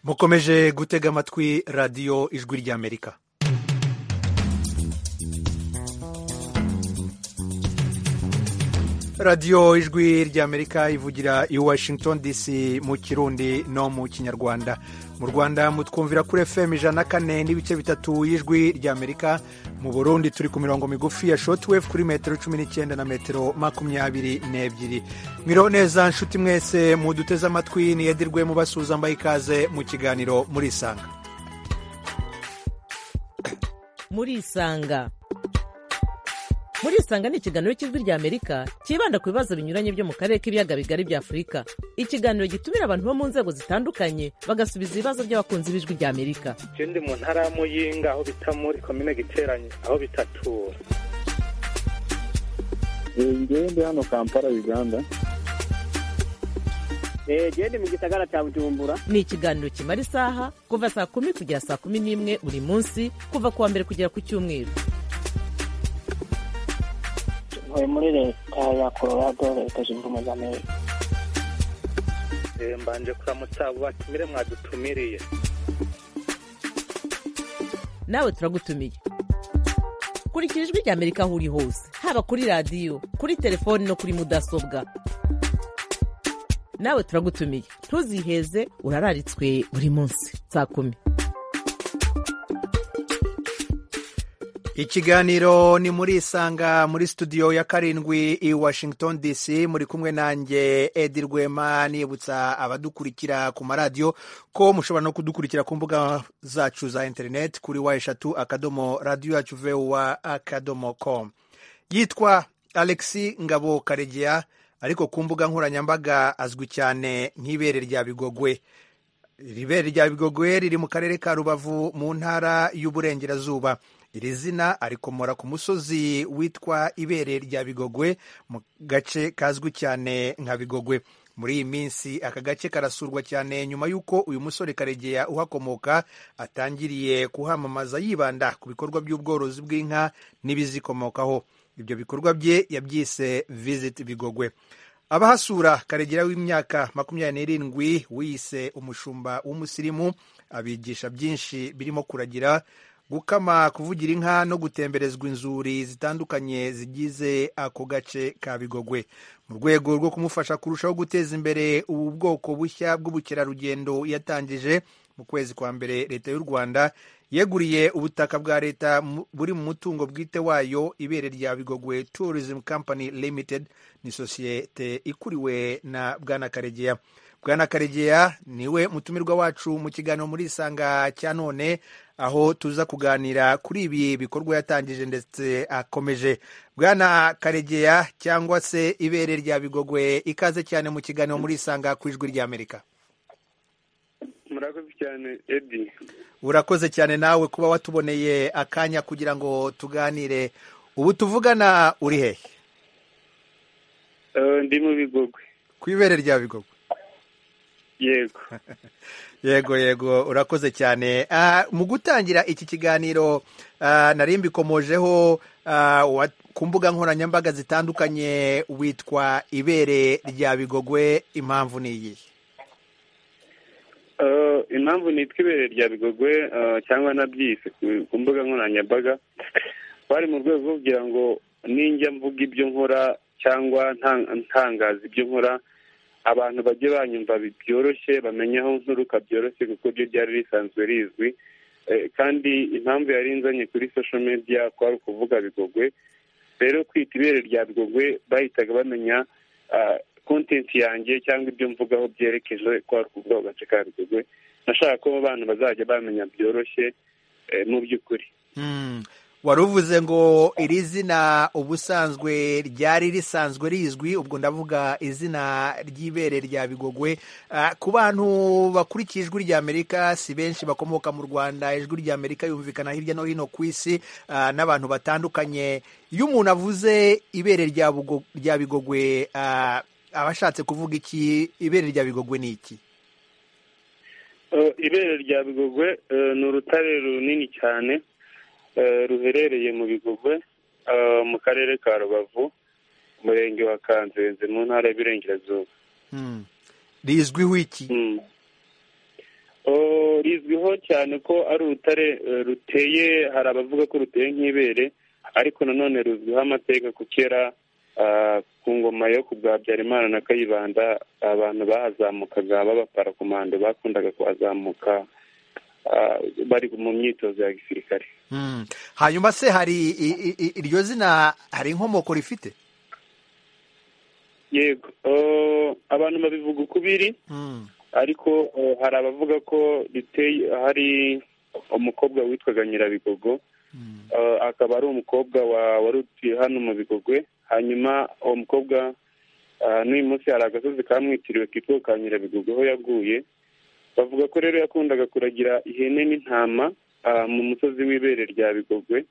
mukomeje gutega amatwi radiyo ijwi ry'amerika radiyo ijwi ry'amerika ivugira i washington dc mu kirundi no mu kinyarwanda mu rwanda mutwumvira kuri fm ijana na kane n'ibice bitatu y'ijwi ry'amerika mu burundi turi ku mirongo migufi ya shotwave kuri metero cumi n'icyenda na metero makumyabiri n'ebyiri mwiriho neza nshuti mwese muduteze amatwi niyedirwe mubasuhuza mbaye ikaze mu kiganiro murisanga murisanga murisanga ni ikiganiro cy'ijwi ry'amerika cyibanda ku bibazo binyuranye byo mu karere k'ibiyaga bigari bya afurika ikiganiro gitumira abantu bo mu nzego zitandukanye bagasubiza ibibazo by'abakunzi b'ijwi ry'amerika je ndi mu ntara ya muyinga aho bita muri komine giteranye aho bitatura ngewe ndi hano kampala uganda jewe ndi mu gisagara cya bujumbura ni ikiganiro kimara isaha kuva saa kumi kugera saa kumi n'imwe buri munsi kuva ku wa mbere kugera ku cyumweru ntuye muri leta ya colorado leta zunze ubumwe za amerika Eh, mbanje kuramutsa abo batumire mwadutumiriye nawe turagutumiye kurikira ijwi ry'amerika aho uri hose haba kuri radiyo kuri telefoni no kuri mudasobwa nawe turagutumiye ntuziheze urararitswe buri munsi saa kumi ikiganiro ni muri isanga muri studio ya karindwi i washington dc muri kumwe nanjye edi rwema nibutsa abadukurikira ku maradiyo ko mushobora no kudukurikira ku mbuga zacu za interineti kuri wa eshatu akadomo radiyo yacu vuwa akadomo com yitwa alexi ngabo karegeya ariko ku mbuga nkoranyambaga azwi cyane nk'ibere rya bigogwe ibere rya bigogwe riri mu karere ka rubavu mu ntara y'uburengerazuba iri zina arikomora ku musozi witwa ibere rya bigogwe mu gace kazwi cyane nka bigogwe muri iyi minsi aka gace karasurwa cyane nyuma y'uko uyu musore karegeya uhakomoka atangiriye kuhamamaza yibanda ku bikorwa by'ubworozi bw'inka n'ibizikomokaho ibyo bikorwa bye yabyise visit bigogwe abahasura karegera w'imyaka makumyabiri n'irindwi wiyise umushumba w'umusirimu abigisha byinshi birimo kuragira gukama kuvugira inka no gutemberezwa inzuri zitandukanye zigize ako gace ka bigogwe mu rwego rwo kumufasha kurushaho guteza imbere ubu bwoko bushya bw'ubukerarugendo yatangije mu kwezi kwa mbere leta y'u rwanda yeguriye ubutaka bwa leta buri mu mutungo bwite wayo ibere rya bigogwe tourism company limited ni sosiyete ikuriwe na bwana karegeya bwana karegeya niwe mutumirwa wacu mu kiganiro muri isanga cya none aho tuza kuganira kuri ibi bikorwa yatangije ndetse akomeje bwana karegeya cyangwa se ibere rya bigogwe ikaze cyane mu kiganiro muri isanga ku ijwi ry'amerika murakoze cyane edi urakoze cyane nawe kuba watuboneye akanya kugira ngo tuganire ubu tuvugana uri hehe Eh, ndi mu bigogwe ku ibere rya bigogwe yego yego yego urakoze cyane Ah, mu gutangira iki kiganiro ah, nari mbikomojeho ah, wa- ku mbuga nkoranyambaga zitandukanye witwa ibere rya bigogwe impamvu ni iyi Eh, impamvu nitwa ibere rya bigogwe eh, cyangwa nabyise ku- ku mbuga nkoranyambaga bari mu rwego rwo kugira ngo ninjya mvuga ibyo nkora cyangwa ntan- ntangaza ibyo nkora abantu bajye banyumva bi- byoroshye bamenye aho nturuka byoroshye kuko byo ryari risanzwe rizwi Eh, kandi impamvu yari inzanye kuri social media kwari ukuvuga bigogwe rero kwita ibere rya bigogwe bahitaga bamenya ah, content yanjye cyangwa ibyo mvugaho byerekeje kwari ukuvuga ku gace ka bigogwe nashaka ko abantu bazajya bamenya byoroshye eh, mu by'ukuri Hmm. wari uvuze ngo iri zina ubusanzwe ryari risanzwe rizwi ubwo ndavuga izina ry'ibere rya bigogwe Ah, ku bantu bakurikiye ijwi ry'amerika si benshi bakomoka mu rwanda ijwi ry'amerika yumvikana hirya no hino ku isi ah, n'abantu batandukanye iyo umuntu avuze ibere rya Bugo- rya bigogwe ah, aba ashatse kuvuga iki ibere rya bigogwe ni iki Eh, ibere rya bigogwe eh, ni urutare runini cyane eh, ruherereye mu bigogwe eh, mu karere ka rubavu umurenge wa kanzenze mu ntara y'uburengerazuba Hmm. rizwiho iki Mm. rizwiho cyane ko ari urutare eh, ruteye hari abavuga ko ruteye nk'ibere ariko nanone ruzwiho amateka ku kera ah, ku ngoma yo ku bwa Habyarimana na Kayibanda abantu bahazamukaga b'abaparakomando bakundaga kuhazamuka ah, bari mu myitozo ya gisirikare Mm. hanyuma se hari i- i- i- iryo zina hari inkomoko rifite yego eh, abantu babivuga ukubiri Mm. ariko eh, hari abavuga ko riteye hari umukobwa witwaga nyirabigogo Mm. Eh, akaba ari umukobwa wa- wari utuye hano mu bigogwe hanyuma uwo mukobwa eh, n'uyu munsi hari agasozi kamwitiriwe kitwa ka nyirabigogo aho yaguye bavuga ko rero yakundaga kuragira ihene n'intama eh, mu musozi w'ibere rya bigogwe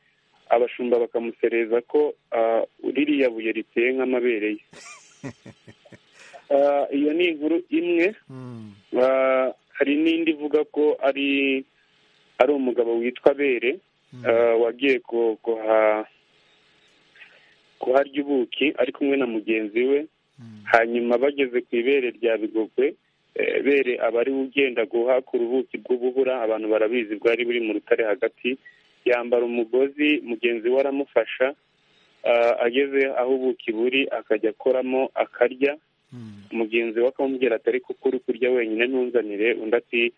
abashumba bakamusereza ko eh, ririya buye riteye nk'amabere ye Eh, iyo ni inkuru imwe Mm. Ah, hari n'indi ivuga ko ari ari umugabo witwa bere Mm. ah, wagiye ku- kuha- kuharya ubuki ari kumwe na mugenzi we Mm. hanyuma bageze ku ibere rya bigogwe eh, bere aba ari we ugenda guhakura ubuki bw'ubuhura abantu barabizi bwari buri mu rutare hagati yambara umugozi mugenzi we aramufasha ah, ageze aho ubuki buri akajya akoramo akarya Mm. mugenzi we akamubwira ati ariko kuko uri kurya wenyine ntunzanire undi ati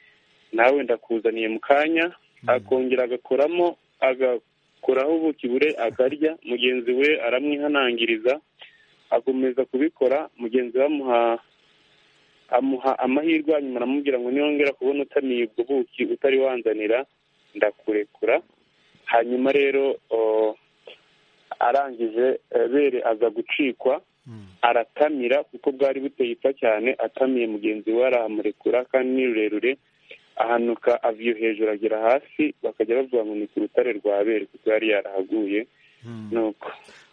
nawe ndakuzaniye mu kanya akongera agakoramo agakuraho ubuki bure akarya mugenzi we aramwihanangiriza akomeza kubikora mugenzi we amuha amuha amahirwe hanyuma aramubwira ngo niwongera kubona utamiye ubwo buki utari wanzanira ndakurekura hanyuma rero o, arangije eh, bere aza gucikwa Mm. aratamira kuko bwari buteye ipfa cyane atamiye mugenzi we arahamurekura kandi ni rurerure ahanuka aviyo hejuru agera hasi bakajya bavuga ngo ni ku rutare rwa bere kuko yari yarahaguye Mm. nuko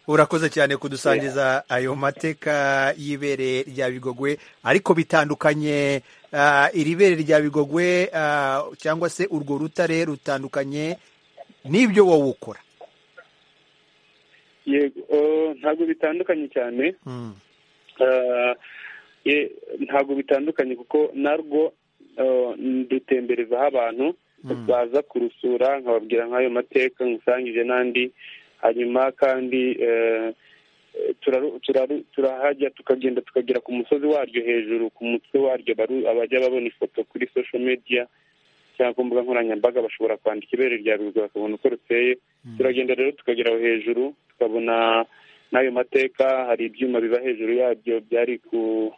urakoze cyane kudusangiza ayo mateka y'ibere rya bigogwe ariko bitandukanye ah, iri bere rya bigogwe ah, cyangwa se urwo rutare rutandukanye n'ibyo wowe ukora yego eh, ntabwo bitandukanye cyane Mm. Eh, ye- ntabwo bitandukanye kuko narwo eh, dutemberezaho abantu Mm. baza kurusura nkababwira nk'ayo mateka nkusangije n'andi hanyuma kandi eh, eh, turaru- turaru- turahajya tukagenda tukagera ku musozi waryo hejuru ku mutwe waryo baru- abajya babona ifoto kuri social media cyangwa ku mbuga nkoranyambaga bashobora kwandika ibere rya ruguru bakabona uko ruteye Mm. turagenda rero tukagera aho hejuru tukabona n'ayo mateka hari ibyuma biba hejuru yabyo byari ku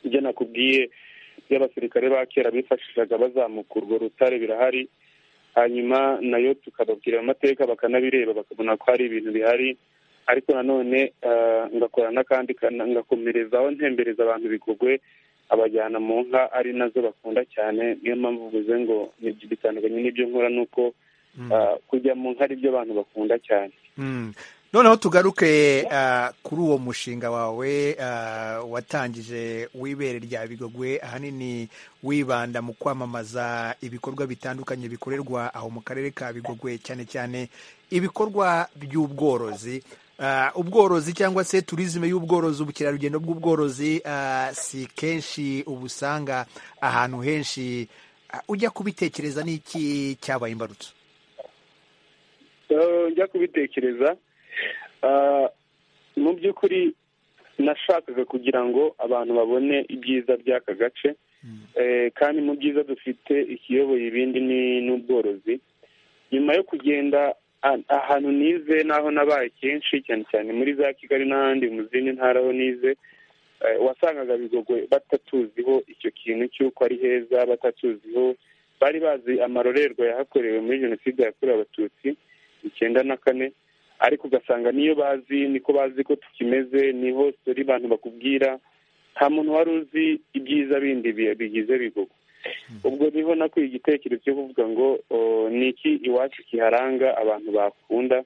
ibyo nakubwiye by'abasirikare ba kera bifashishaga bazamuka urwo rutare birahari hanyuma nayo tukababwira ayo mateka bakanabireba bakabona ko hari ibintu bihari ariko nanone eh, ngakora n'akandi kana- ngakomerezaho ntembereza abantu bigogwe abajyana mu nka ari nazo bakunda cyane niyo mpamvu mvuze ngo ni- bitandukanye n'ibyo nkora nuko Mm. Ah, kujya mu nka ari byo abantu bakunda cyane Mm. noneho tugaruke ah, kuri uwo mushinga wawe ah, watangije w'ibere rya bigogwe ahanini wibanda mu kwamamaza ibikorwa bitandukanye bikorerwa aho mu karere ka bigogwe cyane cyane ibikorwa by'ubworozi Ah, ubworozi cyangwa se turizime y'ubworozi ubukerarugendo bw'ubworozi ah, si kenshi ubusanga ahantu henshi Ah, ujya kubitekereza n'iki cyabaye imbarutso Eh, njya kubitekereza ah, mu by'ukuri nashakaga kugira ngo abantu babone ibyiza by'aka gace Eh, kandi mu byiza dufite ikiyoboye ibindi ni n'ubworozi nyuma yo kugenda a- ahantu nize n'aho nabaye kenshi cyane cyane muri za kigali n'ahandi mu zindi ntara aho nize eh, wasangaga bigogwe batatuziho icyo kintu cy'uko ari heza batatuziho bari bazi amarorerwa yahakorewe muri jenoside yakorewe abatutsi icyenda na kane ariko ugasanga niyo bazi niko bazi ko tukimeze niho sitori abantu bakubwira nta muntu wari uzi ibyiza bindi bi- bigize bigugu ubwo niho nakuye igitekerezo cyo kuvuga ngo o, ni iki iwacu kiharanga abantu bakunda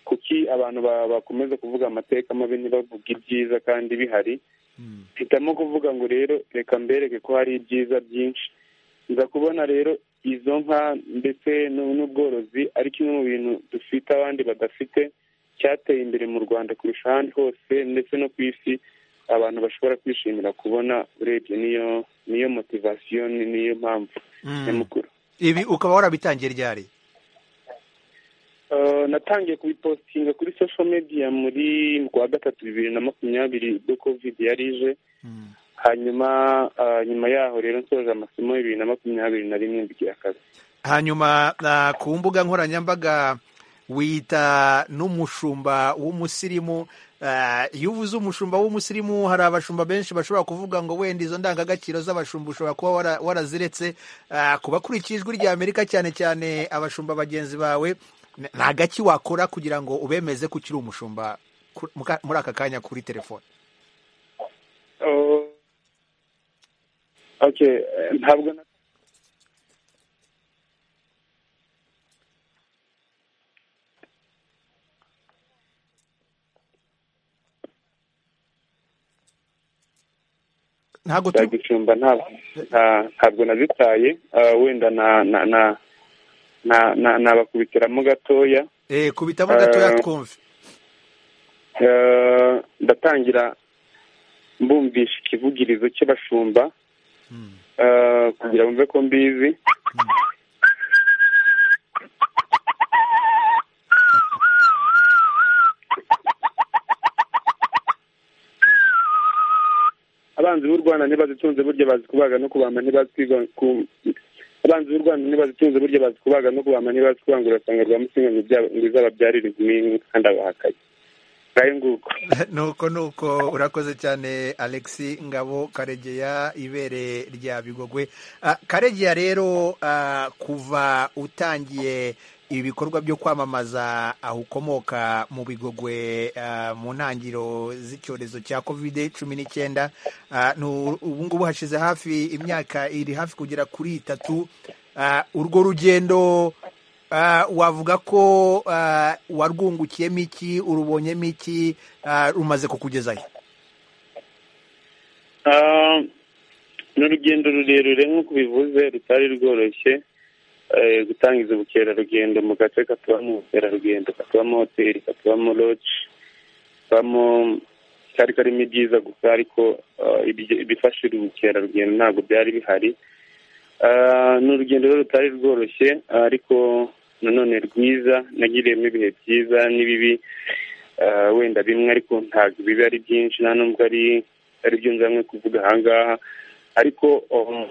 kuki abantu ba- bakomeza kuvuga amateka mabi ntibavuge ibyiza kandi bihari Mm. mpitamo kuvuga ngo rero reka mbereke ko hari ibyiza byinshi nza kubona rero izo nka ndetse n'u- n'ubworozi ari kimwe mu bintu dufite abandi badafite cyateye imbere mu rwanda kurusha ahandi hose ndetse no ku isi abantu bashobora kwishimira kubona urebye niyo niyo motivasiyo niyo mpamvu nyamukuru ibi ukaba warabitangiye ryari Eh, natangiye kubipositinga kuri social media muri mu kwa gatatu bibiri na makumyabiri ubwo covid yari ije Mm. hanyuma ah, nyuma yaho rero nsoje amasomo bibiri na makumyabiri na rimwe mbigira akazi hanyuma ah, ku mbuga nkoranyambaga wita n'umushumba w'umusirimu Ah, iyo uvuze umushumba w'umusirimu hari abashumba benshi bashobora kuvuga ngo wenda izo ndangagaciro z'abashumba ushobora kuba wara- waraziretse Ah, ku bakurikiye ijwi ry'amerika cyane cyane abashumba bagenzi bawe n- nta gaki wakora kugira ngo ubemeze ko ukiri umushumba ku- muka- muri aka kanya kuri telefone Oh. okay eh, ntabwo na- ntabwo za turi gicumba nta- nta- ntabwo nazitaye Ah, wenda na na na na- na- nabakubitiramo gatoya Eh, kubitamo gatoya Eh, twumve Eh, ndatangira mbumvisha ikivugirizo cy'abashumba Eh, kugira bumve ko mbizi abanzi b'u rwanda ntibazitunze burya bazi kubaga no kubamba ntibazi kwiga- ku- abanzi b'u rwanda ntibazitunze burya bazi kubaga no kubamba ntibazi kwanga urasanga rwa musinga ngo ibya- ngo izababyarire inkumi kandi abahakaye ngayo nguko nuko nuko urakoze cyane alexi ngabo karegeya ibere rya bigogwe Ah, karegeya rero ah, kuva utangiye ibikorwa byo kwamamaza aho ukomoka mu bigogwe ah, mu ntangiro z'icyorezo cya covid cumi n'icyenda Ah, nu- ubu ngubu hashize hafi imyaka iri hafi kugera kuri itatu Ah, urwo rugendo Ah, wavuga ko ah, warwungukiyemo iki urubonyemo iki ah, rumaze kukugezayo Ah, ni urugendo rurerure nk'uko ubivuze rutari rworoshye eh, gutangiza ubukerarugendo mu gace katubamo ubukerarugendo katubamo hoteli katubamo loji katubamo kari karimo ibyiza gusa ariko ah, ibyo- ibifashira ubukerarugendo ntabwo byari bihari Ah, ni urugendo rero rutari rworoshye ariko nanone rwiza nagiriyemo ibihe byiza n'ibibi Ah, wenda bimwe ariko ntabwo bibi ari byinshi nta nubwo ari ari byo nzanywe kuvuga ahangaha ariko um,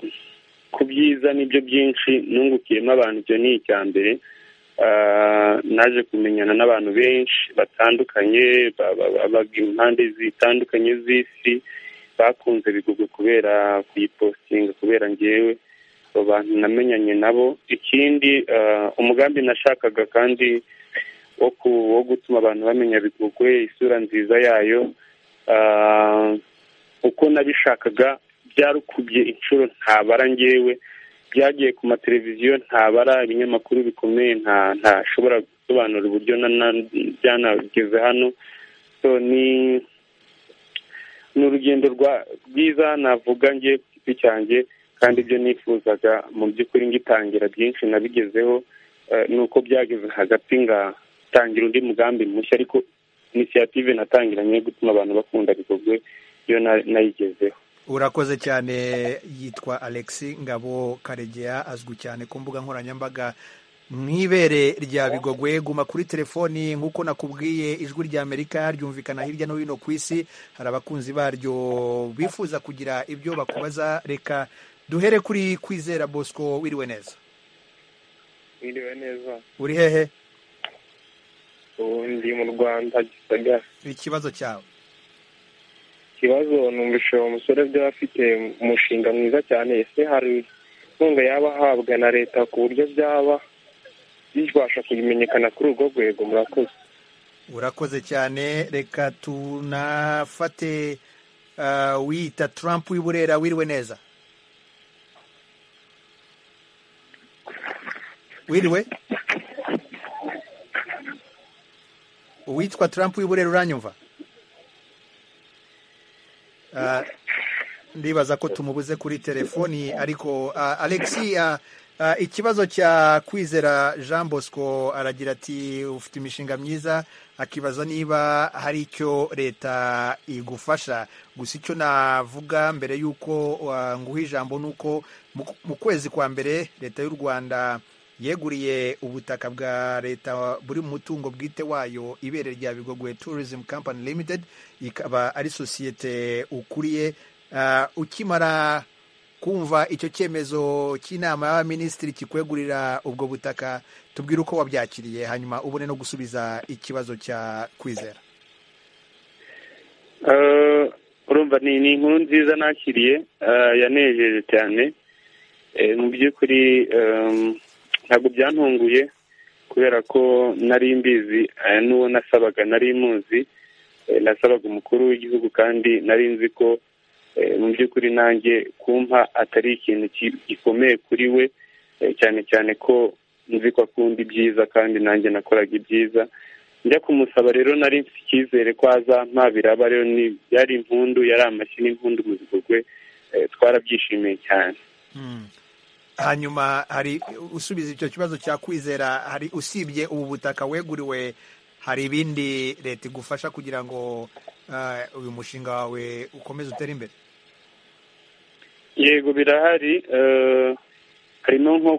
ku byiza nibyo byinshi nungukiyemo abantu ibyo ni icya mbere Ah, naje kumenyana n'abantu benshi batandukanye ba- ba- ba- bava impande zitandukanye z'isi bakunze bigugwe kubera kuyipositinga kubera ngewe abo bantu namenyanye nabo ikindi ah, umugambi nashakaga kandi wo ku- wo gutuma abantu bamenya bigugwe isura nziza yayo ah, uko nabishakaga byarukubye inshuro ntabara ngewe byagiye ku mateleviziyo ntabara ibinyamakuru bikomeye nta ntashobora gusobanura uburyo na- na- byanageze hano so ni ni urugendo rwa rwiza navuga nge ku giti cyanjye kandi ibyo nifuzaga mu by'ukuri ngitangira byinshi nabigezeho eh, ni uko byageze hagati ngatangira undi mugambi mushya ariko inisiyative natangiranye yo gutuma abantu bakunda bigogwe iyo na- nayigezeho urakoze cyane yitwa alexi ngabo karegeya azwi cyane ku mbuga nkoranyambaga mw'ibere rya bigogwe guma kuri telefoni nk'uko nakubwiye ijwi rya amerika ryumvikana hirya no hino ku isi hari abakunzi baryo bifuza kugira ibyo bakubaza reka duhere kuri kwizera bosco wiriwe neza iriwe neza uri hehe ubu ndi mu rwanda gisagara ikibazo cyawe ikibazo numvise uwo musore byaba afite umushinga mwiza cyane ese hari inkunga yaba ahabwa na leta ku buryo byaba bibasha kumenyekana kuri urwo rwego murakoze urakoze cyane reka tunafate ah, wiyita Trump w'iburera wiriwe neza wiriwe uwitwa Trump w'iburera uranyumva Ah, ndibaza ko tumubuze kuri telefoni ariko uh, alexi uh, uh, ikibazo cya kwizera jean bosco aragira ati ufite imishinga myiza akibaza niba hari icyo leta igufasha gusa icyo navuga mbere y'uko uh, nguha ijambo ni uko mu kwezi kwa mbere leta y'u rwanda yeguriye ubutaka bwa leta buri mu mutungo bwite wayo ibere rya bigogwe tourism company limited ikaba ari sosiyete ukuriye uh, ukimara kumva icyo cyemezo cy'inama y'abaminisitiri kikwegurira ubwo butaka tubwire uko wabyakiriye hanyuma ubone no gusubiza ikibazo cya kwizera urumva ni inkuru nziza nakiriye yanejeje cyane mu by'ukuri ntabwo byantunguye kubera ko nari mbizi n'uwo nasabaga nari muzi nasabaga umukuru w'igihugu kandi nari nzi ko mu by'ukuri nanjye kumpa atari ikintu gikomeye kuri we cyane cyane ko nzi ko akunda ibyiza kandi nanjye nakoraga ibyiza njya kumusaba rero nari mfite icyizere ko azampa biraba rero yari impundu yari amashyi n'impundu mu bigogwe twarabyishimiye cyane hanyuma hari usubiza icyo kibazo cya kwizera hari usibye ubu butaka weguriwe hari ibindi leta igufasha kugira ngo uyu mushinga wawe ukomeze utere imbere yego birahari harimo nko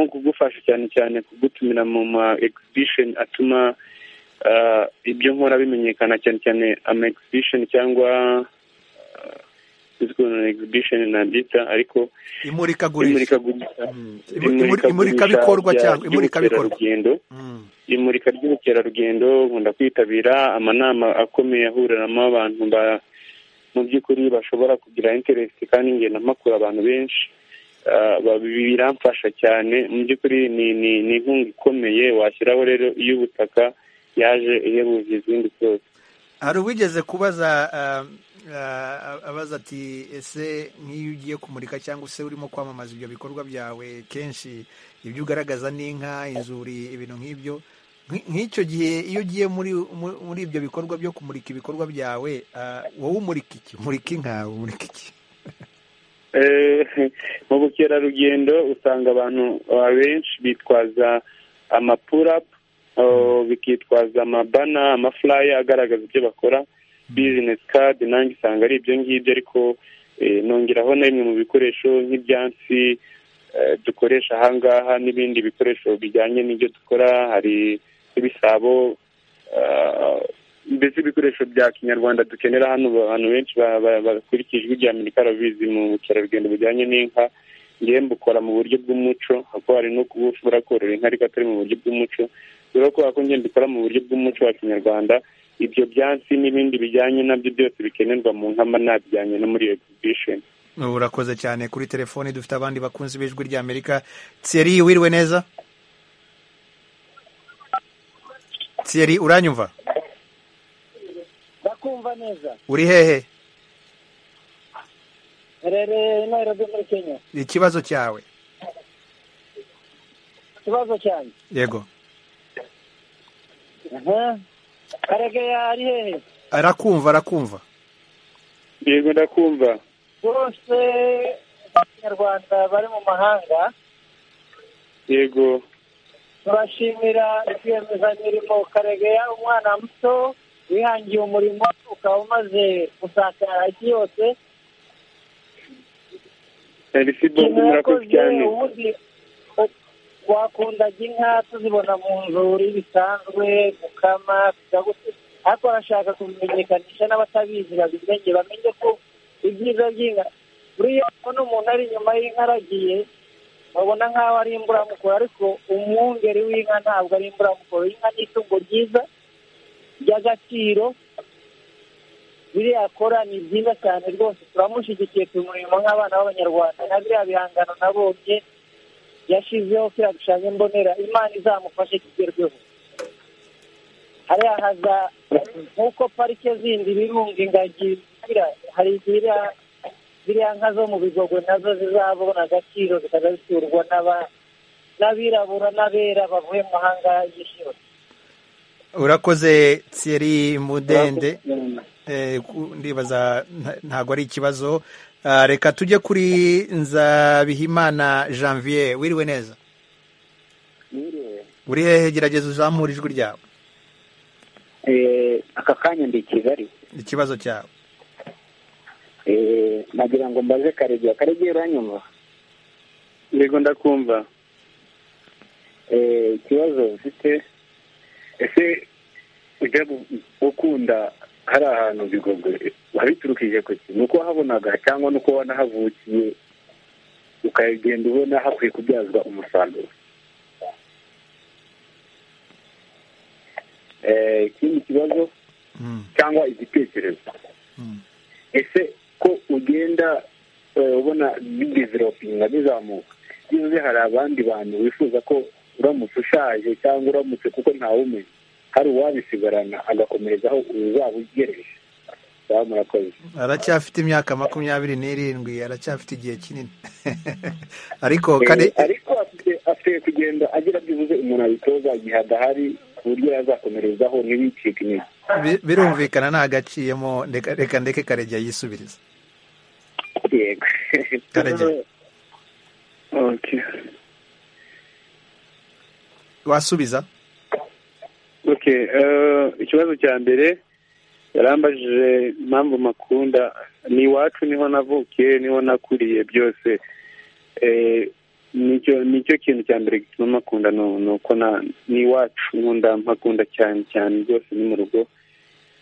kugufasha cyane cyane kugutumira mu ma egizibisheni atuma ibyo nkora bimenyekana cyane cyane ama egizibisheni cyangwa egizibisheni nabyita ariko imurikagurisha imurikabikorwa cyangwa imurikabikorwa imurika ry'ubukerarugendo nkunda kwitabira amanama akomeye ahuriramo abantu mu by'ukuri bashobora kugira interesi kandi ngenda mpakura abantu benshi biramfasha cyane mu by'ukuri ni inkunga ikomeye washyiraho rero iy'ubutaka yaje ihebuje izindi zose hari uwigeze kubaza abaza ati ese nk'iyo ugiye kumurika cyangwa se urimo kwamamaza ibyo bikorwa byawe kenshi ibyo ugaragaza ni inka inzuri ibintu nk'ibyo nk'icyo gihe iyo ugiye muri muri ibyo bikorwa byo kumurika ibikorwa byawe wowe umurika iki umurika inka umurika iki mu bukerarugendo usanga abantu benshi bitwaza amapurapu bikitwaza amabana amafuraya agaragaza ibyo bakora bizinesi kadi nanjye usanga ari ibyo ngibyo ariko nongeraho na bimwe mu bikoresho nk'ibyatsi dukoresha ahangaha n'ibindi bikoresho bijyanye n'ibyo dukora hari ibisabo mbese ibikoresho bya kinyarwanda dukenera hano abantu benshi bakurikije ijwi rya amerika babizi mu bukerarugendo bujyanye n'inka ngewe mbukora mu buryo bw'umuco kuko hari no kuba ushobora korora inka ariko atari mu buryo bw'umuco rero kubera ko ngenda dukora mu buryo bw'umuco wa kinyarwanda ibyo byatsi n'ibindi bijyanye nabyo byose bikenerwa mu nkama nabijyanye no muri egizibisheni urakoze cyane kuri telefoni dufite abandi bakunzi b'ijwi rya amerika thierry wiriwe neza thierry uranyumva ndakumva neza uri hehe rere nairobi muri kenya ikibazo cyawe ikibazo cyanjye yego karegeya ari hehe arakumva arakumva yego ndakumva bose abanyarwanda bari mu mahanga yego turashimira rwiyemezamirimo karegeya umwana muto wihangiye umurimo ukaba umaze gusakara isi yose murakoze cyane ubundi wakundaga inka tuzibona mu nzuri bisanzwe gukama ariko arashaka kumenyekanisha n'abatabizi babimenye bamenye ko ibyiza by'inka buriya ubona umuntu ari inyuma y'inka aragiye babona nk'aho ari imburamukoro ariko umwungeri w'inka ntabwo ari imburamukoro inka ni itungo ryiza ry'agaciro biriya akora ni byiza cyane rwose turamushyigikiye turi umurimo nk'abana b'abanyarwanda na biriya bihangano nabonye yashyizeho kiriya gishushanyo mbonera imana izamufashe kigerweho hariya haza nk'uko parike zindi birunga ingagi hari biriya ziriya nka zo mu bigogwe nazo zizabona agaciro zikajya zisurwa n'abirabura n'abera bavuye mu mahanga y'ishyura urakoze thierry mudende ndibaza ntabwo ari ikibazo Ah, reka tujye kuri nzabihimana janvier wiriwe neza uri hehe gerageza uzamura ijwi ryawe aka kanya ndi i kigali ikibazo cyawe Eh, nagira ngo mbaze karegeya karegeya uranyumva yego ndakumva Eh, ikibazo mfite ese ujya gu- gukunda hari ahantu bigogwe wabiturukije ku ki ni uko wahabonaga cyangwa ni uko wanahavukiye ukagenda ubona hakwiye kubyazwa umusaruro eh, ikindi kibazo Mm. cyangwa igitekerezo Mm. ese ko ugenda eh, ubona bidevelopinga bizamuka bivuze hari abandi bantu wifuza ko uramutse ushaje cyangwa uramutse kuko ntawumenya hari uwabisigarana agakomereza aho uzaba ugereje baba murakoze aracyafite imyaka makumyabiri n'irindwi aracyafite igihe kinini ariko Eh, kare ariko afite afite kugenda agira byibuze umuntu abitoza igihe adahari ku buryo yazakomerezaho ntibicike intege bi- birumvikana nta gaciyemo reka reka ndeke karegeya yisubiriza yego karegeya wasubiza oke ikibazo cya mbere yarambajije impamvu makunda ni iwacu niho navukiye niho nakuriye byose Eh, nicyo nicyo kintu cya mbere gituma makunda nu- ni uko na ni iwacu nkunda mpakunda cyane cyane rwose ni mu rugo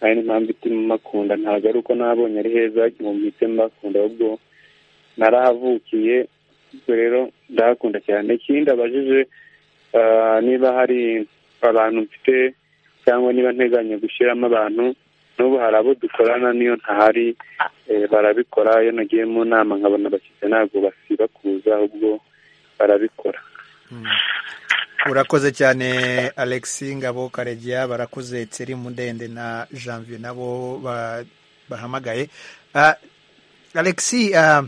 ari n'impamvu ituma makunda ntabwo ari uko nabonye ari heza gihumvitse mbakunda ahubwo narahavukiye ubwo rero ndahakunda cyane ikindi abajije ah, niba hari abantu mfite cyangwa niba nteganya gushyiramo abantu n'ubu hari abo dukorana niyo ntahari eh, barabikora iyo nagiye mu nama nkabona abashyitsi ntabwo basiba kuza ahubwo barabikora urakoze cyane alexi ngabo karegeya barakoze tseri mundende na janvier nabo ba- bahamagaye Ah, alexi ah,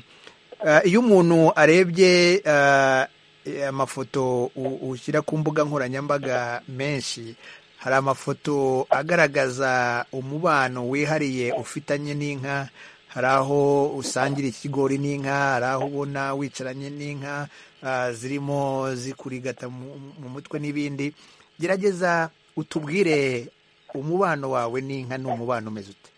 ah, iyo umuntu arebye ah, eh, amafoto u- ushyira ku mbuga nkoranyambaga menshi hari amafoto agaragaza umubano wihariye ufitanye n'inka hari aho usangira ikigori n'inka hari aho ubona wicaranye n'inka ah, zirimo zikurigata mu mu mutwe n'ibindi gerageza utubwire umubano wawe n'inka ni umubano umeze ute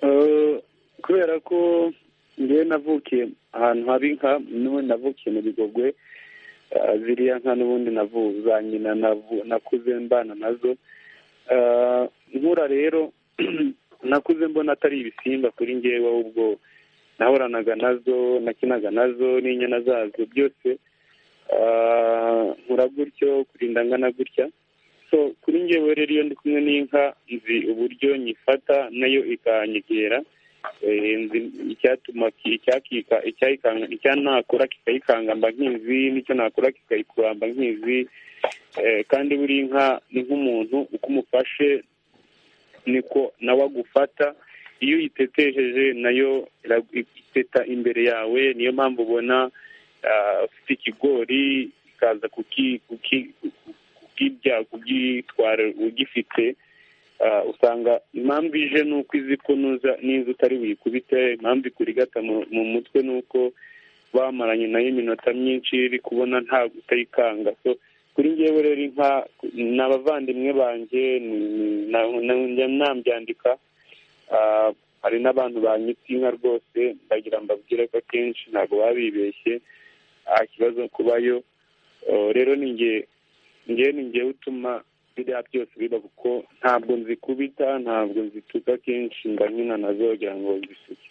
Eh, kubera ko ngewe navukiye ahantu haba inka n'ubundi navukiye mu bigogwe eh, ziriya nka n'ubundi navuzanye nakuze mbana nazo Eh, nkura rero nakuze mbona atari ibisimba kuri ngewe ahubwo nahoranaga nazo nakinaga nazo n'inyana zazo byose Eh, nkura gutyo kurinda ngana gutya so kuri ngewe rero iyo ndi kumwe n'inka nzi uburyo nyifata nayo ikanyegera Eh, nzi icyatuma ki- icyakika icyayikanga icyanakora kikayikangamba nk'izi n'icyo nakora kikayikuramba nk'izi Eh, kandi buri nka ni nk'umuntu uko umufashe niko nawe agufata iyo uyitetejeje nayo iragu- iteta imbere yawe niyo mpamvu ubona ah, ufite ikigori ikaza kuki- kuki- kubw'ibya kubyitwara ugifite ah, usanga impamvu ije ni uko izi ko nuza n'inzu utari buyikubite impamvu ikurigata mu- mu mutwe ni uko bamaranye nayo iminota myinshi iri kubona nta utayikanga so kuri ngewe rero inka ni abavandimwe banjye ni- ni- na- na- njya nabyandika Ah, hari n'abantu banyitse inka rwose ndagira mbabwire ko akenshi ntabwo baba bibeshye nta kibazo kubayo Oh, rero ni ngewe njyewe ni njyewe utuma biriya byose biba kuko ntabwo nzikubita ntabwo nzituka kenshi mba nkina nazo kugira ngo zisuke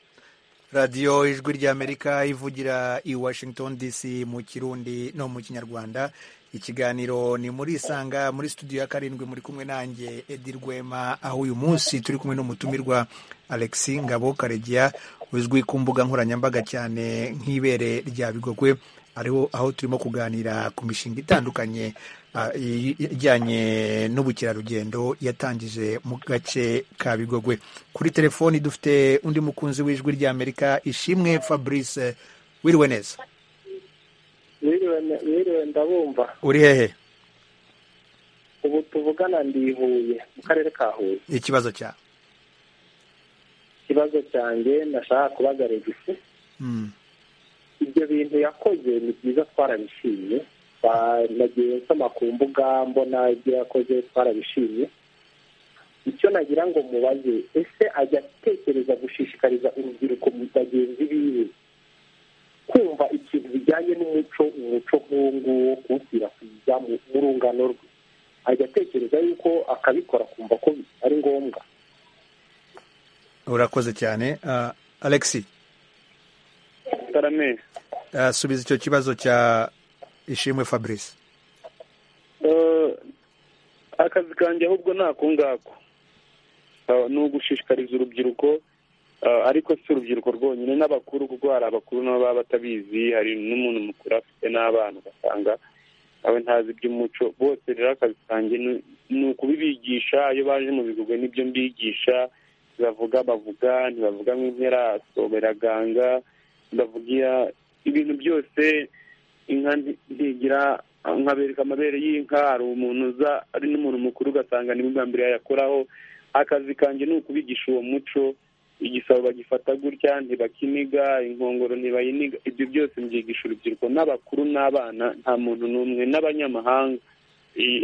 radiyo ijwi ry'amerika ivugira i washington dc mu kirundi no mu kinyarwanda ikiganiro ni muri isanga muri studio ya karindwi muri kumwe nanjye edi rwema aho uyu munsi turi kumwe n'umutumirwa alexi ngabo karegeya uzwi ku mbuga nkoranyambaga cyane nk'ibere rya bigogwe ariho aho turimo kuganira ku mishinga itandukanye ah, i- ijyanye n'ubukerarugendo yatangije mu gace ka bigogwe kuri telefoni dufite undi mukunzi w'ijwi ry'amerika ishimwe fabrice wiriwe neza wiriwe wiriwe ndabumva uri hehe ubu tuvugana ndi i Huye mu karere ka Huye ikibazo cyawe Ikibazo ikibazo cyanjye ndashaka kubaza regisi ibyo bintu yakoze ni byiza twarabishimye nagiye nsoma ku mbuga mbona ibyo yakoze twarabishimye icyo nagira ngo mubaze ese ajya atekereza gushishikariza urubyiruko bagenzi biwe kumva ikintu bijyanye n'umuco umuco nk'uwo nguwo kuwukwirakwira mu rungano rwe ajya atekereza yuko akabikora akumva ko ari ngombwa urakoze cyane alexi tarame subiza icyo kibazo cya ishimwe fabrice akazi kanjye ahubwo ni ako ngako ni ugushishikariza urubyiruko ariko si urubyiruko rwonyine n'abakuru kuko hari abakuru nabo baba batabizi hari n'umuntu mukuru afite n'abana ugasanga nawe ntazi iby'umuco bose rero akazi kanjye ni ukubibigisha iyo baje mu bigurwe n'ibyo mbigisha bavuga bavuga ntibavuga nk'impera soberaganga ndavugira ibintu byose inka ntigira nkabereka amabere y'inka hari umuntu uza ari n'umuntu mukuru ugasanga ni bwa mbere yayakoraho akazi kanjye ni ukubigisha uwo muco igisabo bagifata gutya ntibakiniga inkongoro ntibayiniga ibyo byose mbyigisha urubyiruko n'abakuru n'abana nta muntu n'umwe n'abanyamahanga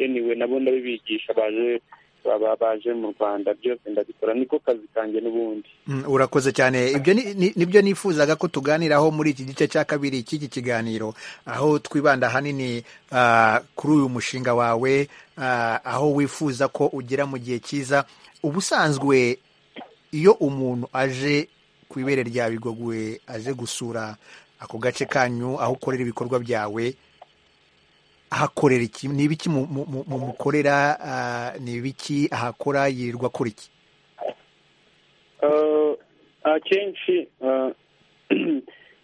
eniwe nabo ndabibigisha baje baba baje mu rwanda byose ndabikora niko kazi kanjye n'ubundi urakoze cyane ibyo nibyo nifuzaga ko tuganiraho muri iki gice cya kabiri cy'iki kiganiro aho twibanda ahanini kuri uyu mushinga wawe aho wifuza ko ugera mu gihe cyiza ubusanzwe iyo umuntu aje ku ibere rya bigogwe aje gusura ako gace kanyu aho ukorera ibikorwa byawe ahakorera iki ni ibiki mumukorera ni ibiki ahakora yirirwa akora iki akenshi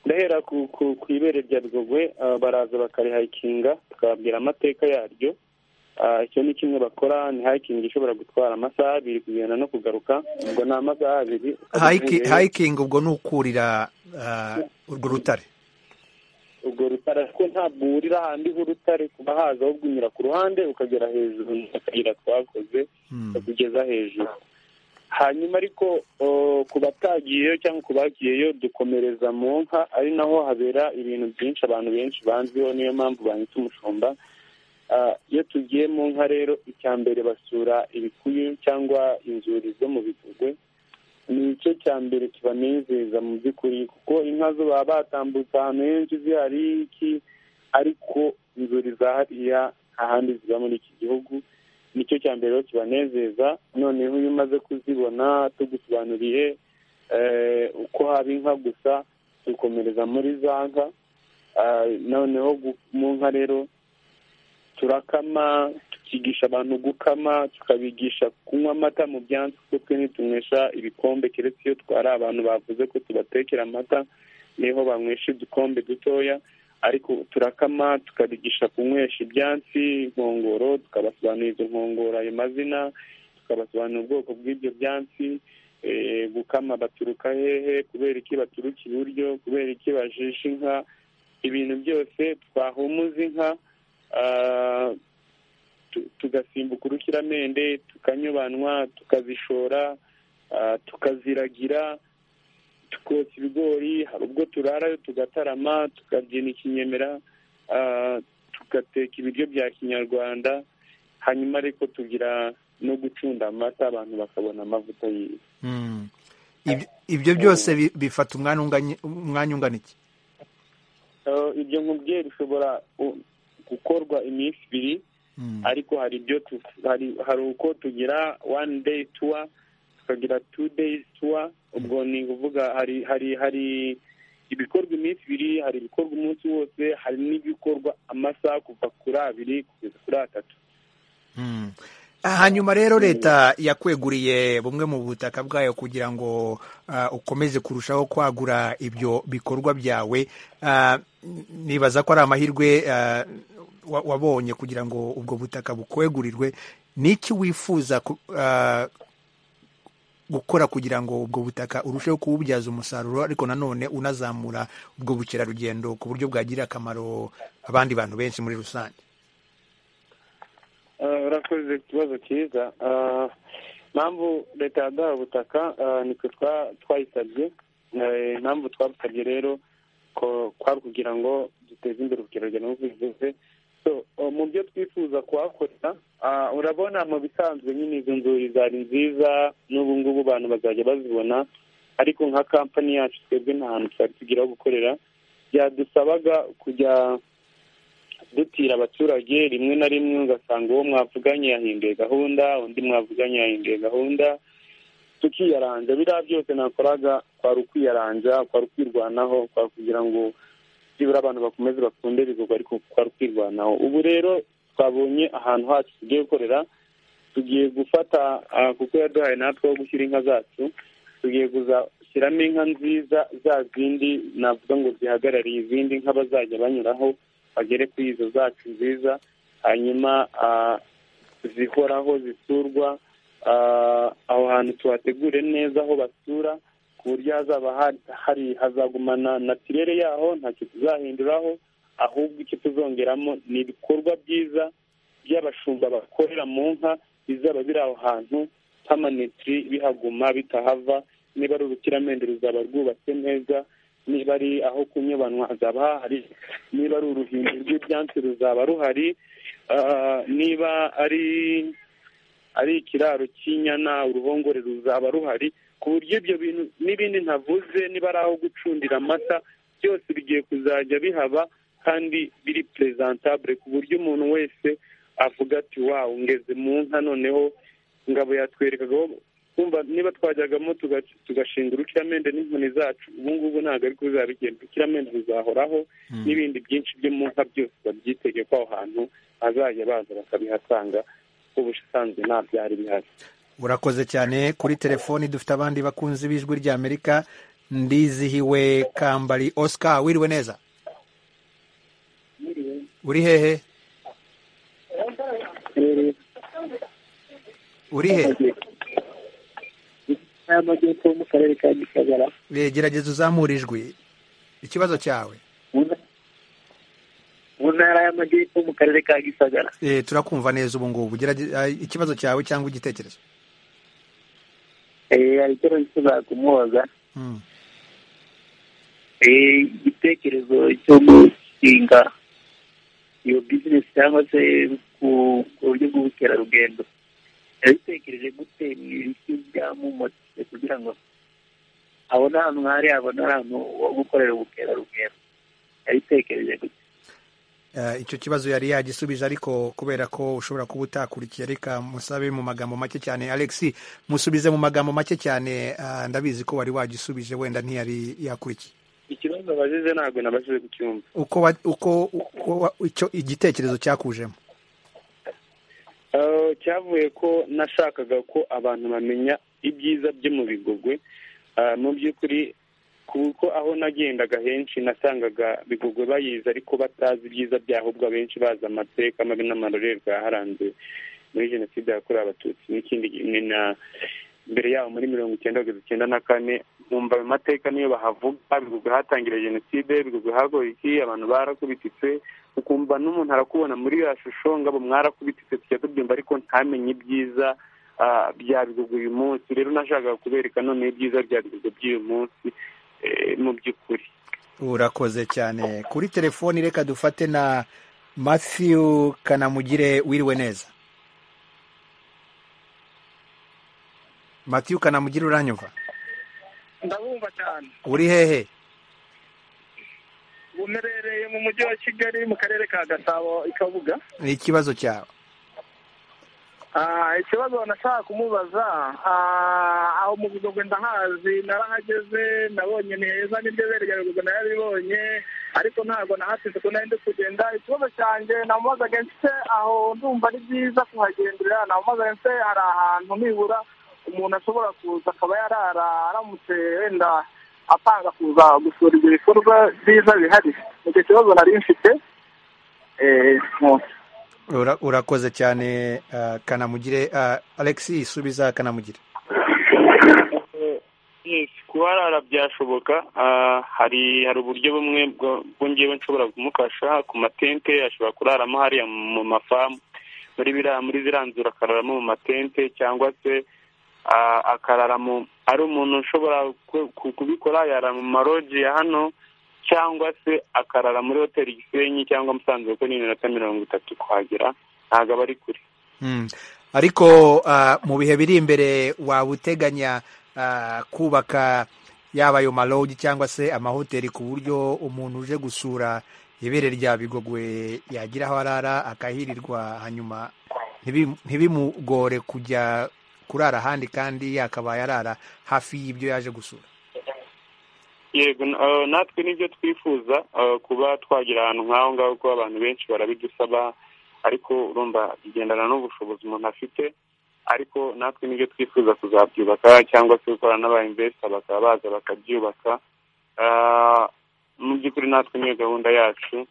ndahera ku ibere rya bigogwe baraza bakarihayikinga tukababwira amateka yaryo icyo ni kimwe bakora ni hayikingi ishobora gutwara amasaha abiri kugenda no kugaruka ubwo ni amasaha abiri hayikingi ubwo ni ukurira urwo rutare urwo rutare ariko ntabwo wurira ahandi h'urutare kuba haza ahubwo unyura ku ruhande ukagera hejuru mu kayira twakoze ukageza hejuru hanyuma ariko ku batagiyeyo cyangwa ku bagiyeyo dukomereza mu nka ari naho habera ibintu byinshi abantu benshi banziho niyo mpamvu banyitse umushumba iyo tugiye mu nka rero icya mbere basura ibikuyu cyangwa inzuri zo mu bigugwe ni igice cya mbere kibanezeza mu by'ukuri kuko inka zo baba batambutse ahantu henshi zihari iki ariko inzuri za hariya ahandi ziba muri iki gihugu nicyo cya mbere kibanezeza noneho iyo umaze kuzibona tugusobanuriye uko haba inka gusa dukomereza muri za nka noneho mu nka rero turakama tukigisha abantu gukama tukabigisha kunywa amata mu byansi kuko twe ntitunywesha ibikombe keretse iyo twari abantu bavuze ko tubatekera amata niho banywesha udukombe dutoya ariko turakama tukabigisha kunywesha ibyansi inkongoro tukabasobanurira izo nkongoro ayo mazina tukabasobanurira ubwoko bw'ibyo byansi gukama baturuka hehe kubera iki baturuka iburyo kubera iki bajisha inka ibintu byose twahumuza inka tugasimbuka urukiramende tukanyubanwa tukazishora tukaziragira tukotsa ibigori hari ubwo turarayo tugatarama tukabyina ikinyemera tugateka ibiryo bya kinyarwanda hanyuma ariko tugira no gucunda amata abantu bakabona amavuta yiwe ibyo byose bifata umwanya ungana iki ibyo nkubwiye bishobora gukorwa iminsi ibiri ariko hari ibyo hari uko tugira one day tour tukagira two days tour ubwo ni ukuvuga hari hari hari ibikorwa iminsi ibiri hari ibikorwa umunsi wose hari n'ibikorwa amasaha kuva kuri abiri kugeza kuri atatu hanyuma rero leta yakweguriye bumwe mu butaka bwayo kugira ngo ukomeze kurushaho kwagura ibyo bikorwa byawe nibaza ko ari amahirwe wabonye kugira ngo ubwo butaka bukwegurirwe n'iki wifuza gukora kugira ngo ubwo butaka urusheho kuwubyaza umusaruro ariko nanone unazamura ubwo bukerarugendo ku buryo bwagirira akamaro abandi bantu benshi muri rusange urakoze ikibazo cyiza impamvu leta yadaha ubutaka nitwe twayisabye impamvu twabusabye rero kwari kugira ngo duteze imbere ubukerarugendo nk'uko bivuze mu byo twifuza kuhakorera urabona mu bisanzwe nyine izo nzuri zari nziza n'ubu ngubu abantu bazajya bazibona ariko nka kampani yacu twebwe nta hantu twari tugira aho gukorera byadusabaga kujya dutira abaturage rimwe na rimwe ugasanga uwo mwavuganye yahinduye gahunda undi mwavuganye yahinduye gahunda tukiyaranja biriya byose nakoraga kwari ukwiyaranja kwari ukwirwanaho kwari kugira ngo byibura abantu bakomeze bakunde ibikorwa ariko kwari ukwirwanaho ubu rero twabonye ahantu hacu tugiye gukorera tugiye gufata kuko yaduhaye natwe ho gushyira inka zacu tugiye gushyiramo inka nziza za zindi navuga ngo zihagarariye izindi nka bazajya banyuraho bagere kuri izo zacu nziza hanyuma zihoraho zisurwa aho hantu tuhategure neza aho basura ku buryo hazaba hari hazagumana natirere yaho ntacyo tuzahinduraho ahubwo icyo tuzongeramo ni ibikorwa byiza by'abashumba bakorera mu nka bizaba biri aho hantu pamanitiri bihaguma bitahava niba ari urukiramende ruzaba rwubatse neza niba ari aho kunyobanwa hazaba hahari niba ari uruhindu rw'ibyatsi ruzaba ruhari niba ari ari ikiraro cy'inyana uruhongore ruzaba ruhari ku buryo ibyo bintu n'ibindi ntavuze niba ari aho gucundira amata byose bigiye kuzajya bihaba kandi biri perezentabure ku buryo umuntu wese avuga ati wawu ngeze mu nka noneho ngabo yatwerekaga kumva niba twajyagamo tugashinga urukiramende n'inkoni zacu ubu ngubu ntabwo ari kuzaba bigenda urukiramende ruzahoraho n'ibindi byinshi byo mu nka byose babyitege ko aho hantu bazajya baza bakabihasanga ubusanzwe nta byari bihari urakoze cyane kuri telefoni dufite abandi bakunzi b'ijwi ry'amerika ndizihiwe kambari oscar wiriwe neza uri hehe uri hehe y'amajyepfo mu karere ka gisagara gerageza uzamura ijwi ikibazo cyawe mu ntara y'amajyepfo mu karere ka gisagara Eh, turakumva neza ubu ngubu Gerageza- ah, ikibazo cyawe cyangwa igitekerezo Eh, hari icyo nifuza kumubaza Mm. Eh, igitekerezo cyo gushinga iyo bizinesi cyangwa se ku ku buryo bw'ubukerarugendo yabitekereje gute mu ibiti byamumotse kugira ngo abone ahantu hari abone ahantu ho gukorera ubukerarugendo yabitekereje gute Eh, icyo kibazo yari yagisubije ariko kubera ko ushobora kuba utakurikiye reka musabe mu magambo make cyane alex musubize mu magambo make cyane ah, ndabizi ko wari wagisubije wenda ntiyari yakurikiye ikibazo bazize ntabwo nabashije kucyumva uko wa- uko uko wa- icyo igitekerezo cyakujemo Eh, cyavuye ko nashakaga ko abantu bamenya ibyiza byo mu bigogwe Eh, mu by'ukuri kuko aho nagendaga henshi nasangaga bigogwe bayizi ariko batazi ibyiza byaho ubwo abenshi bazi amateka mabi n'amarorerwa yaharanze muri jenoside yakorewe abatutsi n'ikindi ni na mbere yaho muri mirongo icyenda kugeza icyenda na kane nkumva ayo mateka niyo bahavuga bigogwe hatangira jenoside bigogwe hagoye iki abantu barakubititse ukumva n'umuntu arakubona muri ya shusho ngabo mwarakubititse tujya tubyumva ariko ntamenye ibyiza ah, bya bigogwe uyu munsi rero nashakaga kubereka noneho ibyiza bya bigogwe by'uyu munsi eh, mu by'ukuri urakoze cyane kuri telefoni reka dufate na matthew kanamugire wiriwe neza matthew kanamugire uranyumva ndabumva cyane uri hehe ubu mperereye mu mujyi wa kigali mu karere ka gasabo i kabuga ikibazo cyawe Ah, ikibazo nashaka kumubaza ah, aho mu bigogwe ndahazi narahageze nabonye ni heza n'inzobere ya bigogwe narabibonye ariko ntabwo nahasize ko nari ndi kugenda ikibazo cyanjye namubazaga nse aho ndumva ari byiza kuhagendera namubazaga nse hari ahantu nibura umuntu ashobora kuza akaba yarara aramutse wenda apanga kuza gusura ibyo bikorwa byiza bihari icyo kibazo nari mfite eh, mu- Ura- urakoze cyane ah, kanamugire Ah, alexi subiza kanamugire kuharara byashoboka ah, hari hari uburyo bumwe bwo- bwo njyewe nshobora kumufasha ku matente ashobora kuraramo hariya mu mafamu muri biriya muri ziriya nzu akararamo mu matente cyangwa se akarara mu ari umuntu ushobora kubikora yarara mu maroji ya hano cyangwa se akarara muri hoteli gisenyi cyangwa musanze kuko ni iminota mirongo itatu kuhagera ntabwo aba ari kure ariko mu bihe biri imbere waba uteganya kubaka yaba ayo maroji cyangwa se amahoteli ku buryo umuntu uje gusura ibere rya bigogwe yagira aho arara akahirirwa hanyuma ntibimugore kujya kurara ahandi kandi yakabaye arara hafi y'ibyo yaje gusura yego natwe nibyo twifuza kuba twagira ahantu nk'aho ngaho kuko abantu benshi barabidusaba ariko urumva bigendana n'ubushobozi umuntu afite ariko natwe nibyo twifuza kuzabyubaka cyangwa se gukora n'aba investor bakaba baza bakabyubaka mu by'ukuri natwe niyo gahunda yacu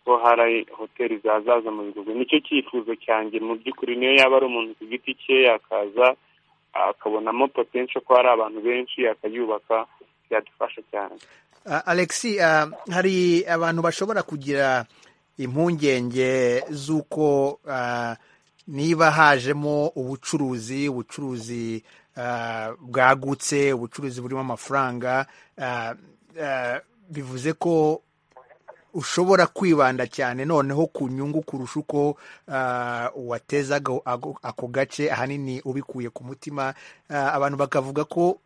ko hari hoteli zazaza mu bihugu nicyo cyifuzo cyanjye mu by'ukuri niyo yaba ari umuntu ku giti cye yakaza akabonamo potensi ko hari abantu benshi akayubaka byadufasha cyane alexi hari abantu bashobora kugira impungenge z'uko niba hajemo ubucuruzi ubucuruzi bwagutse ubucuruzi burimo amafaranga bivuze ko ushobora kwibanda cyane noneho ku nyungu kurusha uko watezaga ako gace ahanini ubikuye ku mutima abantu bakavuga ko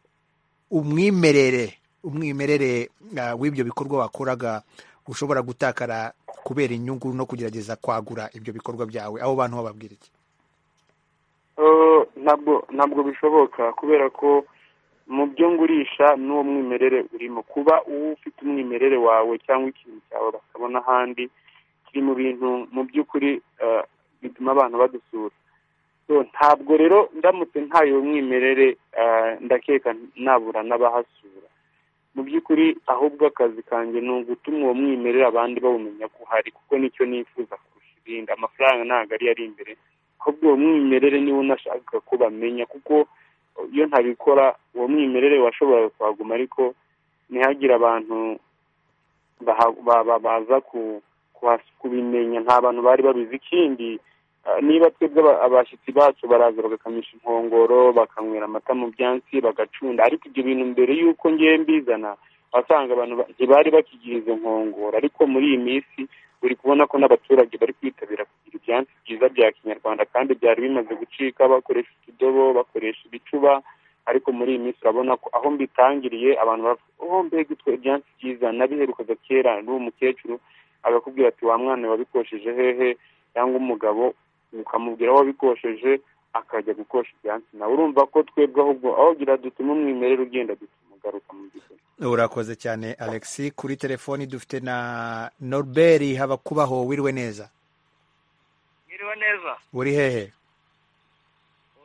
umwimerere umwimerere w'ibyo bikorwa wakoraga ushobora gutakara kubera inyungu no kugerageza kwagura ibyo bikorwa byawe abo bantu bababwira iki ntabwo bishoboka kubera ko mu byo ngurisha n'uwo mwimerere urimo kuba uba ufite umwimerere wawe cyangwa ikintu cyawe bakabona ahandi kiri mu bintu mu by'ukuri bituma abantu badusura ntabwo rero ndamutse ntayo mwimerere ndakeka nabura n'abahasura mu by'ukuri ahubwo akazi kanjye ni ugutuma uwo mwimerere abandi bawumenya ko uhari kuko nicyo nifuza kurusha ibindi amafaranga ntabwo ari ari imbere ahubwo uwo mwimerere niwo unashaka ko bamenya kuko iyo ntabikora uwo mwimerere washobora kuhaguma ariko ntihagire abantu baza kubimenya nta bantu bari babizi ikindi niba twebwe abashyitsi bacu baraza bagakamisha inkongoro bakanywera amata mu byansi bagacunda ariko ibyo bintu mbere y'uko ngewe mbizana wasanga abantu ntibari bakigira izo nkongoro ariko muri iyi minsi uri kubona ko n'abaturage bari kwitabira kugira ibyansi byiza bya kinyarwanda kandi byari bimaze gucika bakoresha utudobo bakoresha ibicuba ariko muri iyi minsi urabona ko aho mbitangiriye abantu bavuga mbega utwo ibyansi byiza nabiherukaga kera n'uwo mukecuru agakubwira ati wa mwana wabikosheje hehe cyangwa umugabo ukamubwira aho wabikosheje akajya gukosha ibyansi nawe urumva ko twebwe ahubwo aho gira dutuma umwimerere ugenda dutuma ugaruka mu by'ukuri urakoze cyane alexi kuri telefoni dufite na norbert habakubaho wiriwe neza wiriwe neza uri hehe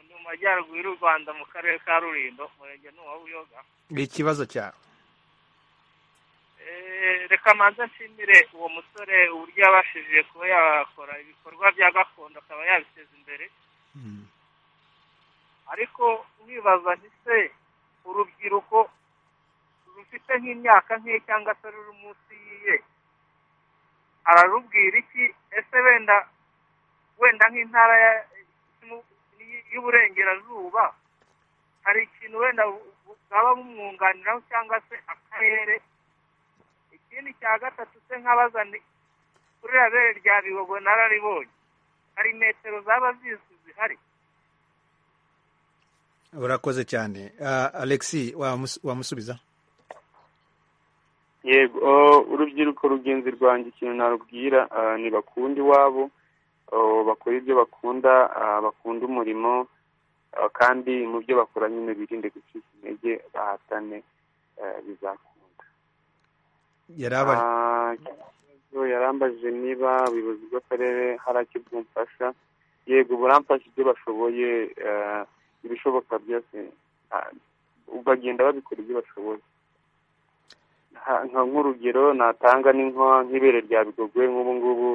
ni mu majyaruguru y'u rwanda mu karere ka rurindo umurenge ni uwa buyoga ikibazo cyawe reka manza nshimire uwo musore uburyo yabashije kuba yakora ibikorwa bya gakondo akaba yabiteza imbere ariko wibaza ntise urubyiruko rufite nk'imyaka nk'iye cyangwa se ruri munsi y'iye ararubwira iki ese wenda wenda nk'intara y'uburengerazuba hari ikintu wenda bwaba bumwunganiraho cyangwa se akarere ikindi cya gatatu se nkabaza kuri rabere rya bihogo nararibonye hari metero zaba zizwi zihari urakoze cyane alexi wamusubiza yego urubyiruko rugenzi rwanjye ikintu narubwira ntibakunda iwabo bakora ibyo bakunda bakunda umurimo kandi mu byo bakora nyine birinde gucika intege bahatane bizakunda yarambajije niba ubuyobozi bw'akarere haracyo bwumfasha yego buramfasha ibyo bashoboye ibishoboka byose bagenda babikora ibyo bashoboye nk'urugero natanga n'inko nk'ibere rya bigogwe nk'ubu ngubu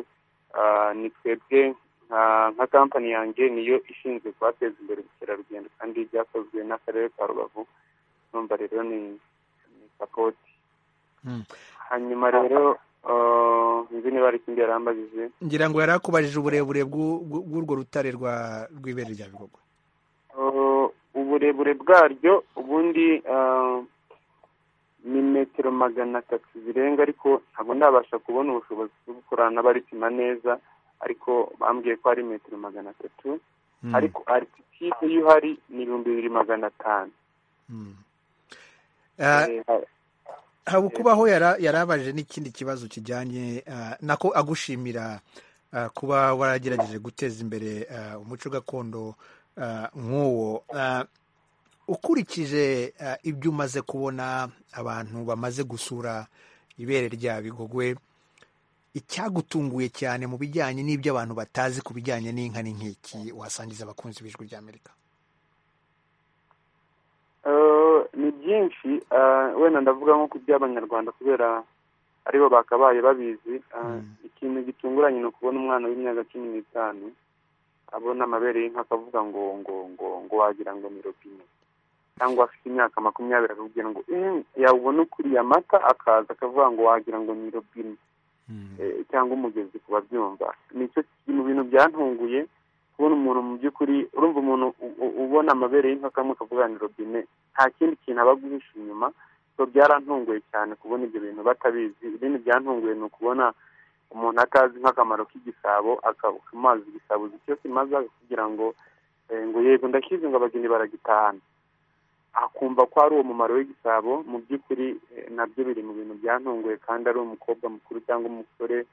ni twebwe nka kampani yanjye niyo ishinzwe kubateza imbere ubukerarugendo kandi byakozwe n'akarere ka rubavu numva rero ni sapoti hanyuma rero nzi niba hari ikindi yarambajije ngira ngo yari akubajije uburebure bw'urwo rutare rw'ibere rya bigogwe uburebure bwaryo ubundi ah, ni metero magana atatu zirenga ariko ntabwo ndabasha kubona ubushobozi bwo gukorana n'abaripima neza ariko bambwiye ko ari metero magana atatu Mm. ariko arititide yo ihari ni ibihumbi bibiri magana atanu Mm. Ah, Eh, habukubaho yara- yarabaje n'ikindi kibazo kijyanye ah, nako agushimira ah, kuba waragerageje guteza imbere ah, umuco gakondo ah, nk'uwo Ah, ukurikije ah, ibyo umaze kubona abantu bamaze gusura ibere rya bigogwe icyagutunguye cyane mu bijyanye n'ibyo abantu batazi ku bijyanye n'inka ni nk'iki wasangiza abakunzi b'ijwi ry'amerika Eh, ni byinshi eh, wenda ndavuga nko ku by'abanyarwanda kubera aribo bakabaye babizi eh, ikintu gitunguranye ni ukubona umwana w'imyaka cumi n'itanu abona amabere y'inka akavuga ngo ngo ngo ngo wagira ngo ni robine cyangwa afite imyaka makumyabiri akakubwira ngo "Eh, yabona ukuriye amata akaza akavuga ngo wagira ngo ni robine eh, cyangwa umugezi ku babyumva nicyo kiri mu bintu byantunguye kubona umuntu mu by'ukuri urumva umuntu u- u- ubona amabere y'inka kamwe kavuga ni robine nta kindi kintu aba aguhisha inyuma so byarantunguye cyane kubona ibyo bintu batabizi ibindi byantunguye ni ukubona umuntu atazi nk'akamaro k'igisabo akabuka amazi igisabo uzi icyo kimaze kugira ngo eh, ngo yego ndakizi ngo abageni baragitahana akumva ko ari uwo mumaro w'igisabo mu by'ukuri eh, nabyo biri mu bintu byantunguye kandi ari umukobwa mukuru cyangwa umusore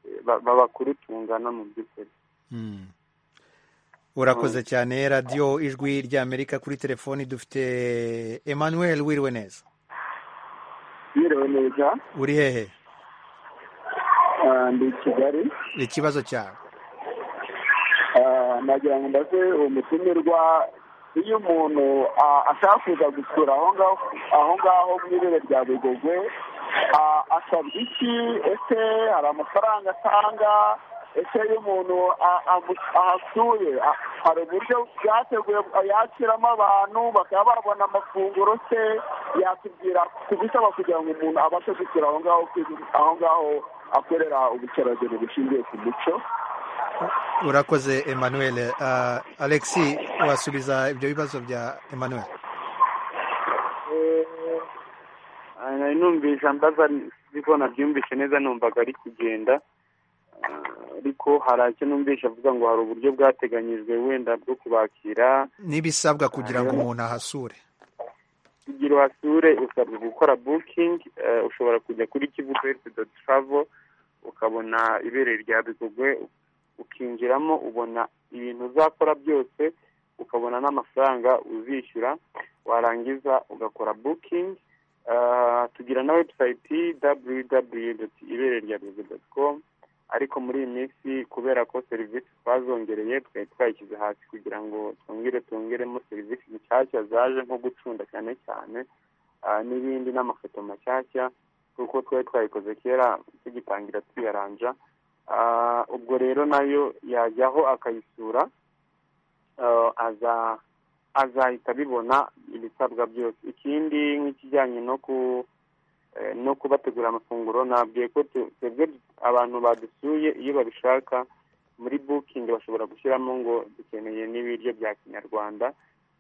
eh, ba- babakuru tungana mu by'ukuri Mm. urakoze cyane radiyo ijwi ry'amerika kuri telefoni dufite emmanuel wiriwe neza Biriwe neza uri hehe ah, ndi i Kigali ikibazo cyawe ah, nagira ngo mbaze umutumirwa iyo umuntu ah, ashaka kuza gusura aho ngaho aho ngaho mu ibere rya Bigogwe ah, asabwa iki ese hari amafaranga atanga ese iyo umuntu a- amu- ahasuye a- hari uburyo bwateguye yakiramo abantu bakaba babona amafunguro se yakubwira ku bisaba kugira ngo umuntu abashe gusura aho ngaho ku- aho ngaho akorera ubukerarugendo bushingiye ku muco urakoze emmanuel Ah, alexi wasubiza ibyo bibazo bya emmanuel Ah, nari numvise ambaza ariko nabyumvise neza numvaga ari kugenda Ah, ariko hari icyo numvise avuga ngo hari uburyo bwateganyijwe wenda bwo kubakira n'ibisabwa kugira ngo umuntu ahasure kugira uhasure usabwa gukora booking eh, ushobora kujya kuri kivu twelve dot travel ukabona ibere rya bigogwe ukinjiramo ubona ibintu uzakora byose ukabona n'amafaranga uzishyura warangiza ugakora booking Eh, tugira na website www.ibere rya com ariko muri iyi minsi kubera ko serivisi twazongereye twari twayishyize hasi kugira ngo twongere twongeremo serivisi nshyashya zaje nko gucunda cyane cyane ah, n'ibindi n'amafoto mashyashya kuko twari twayikoze kera tugitangira tuyaranja Ah, ubwo rero nayo yajyaho akayisura Ah, aza azahita abibona ibisabwa byose ikindi nk'ikijyanye no ku eh, no kubategura amafunguro nabwiye ko tu- twebwe abantu badusuye iyo babishaka muri bukingi bashobora gushyiramo ngo dukeneye n'ibiryo bya kinyarwanda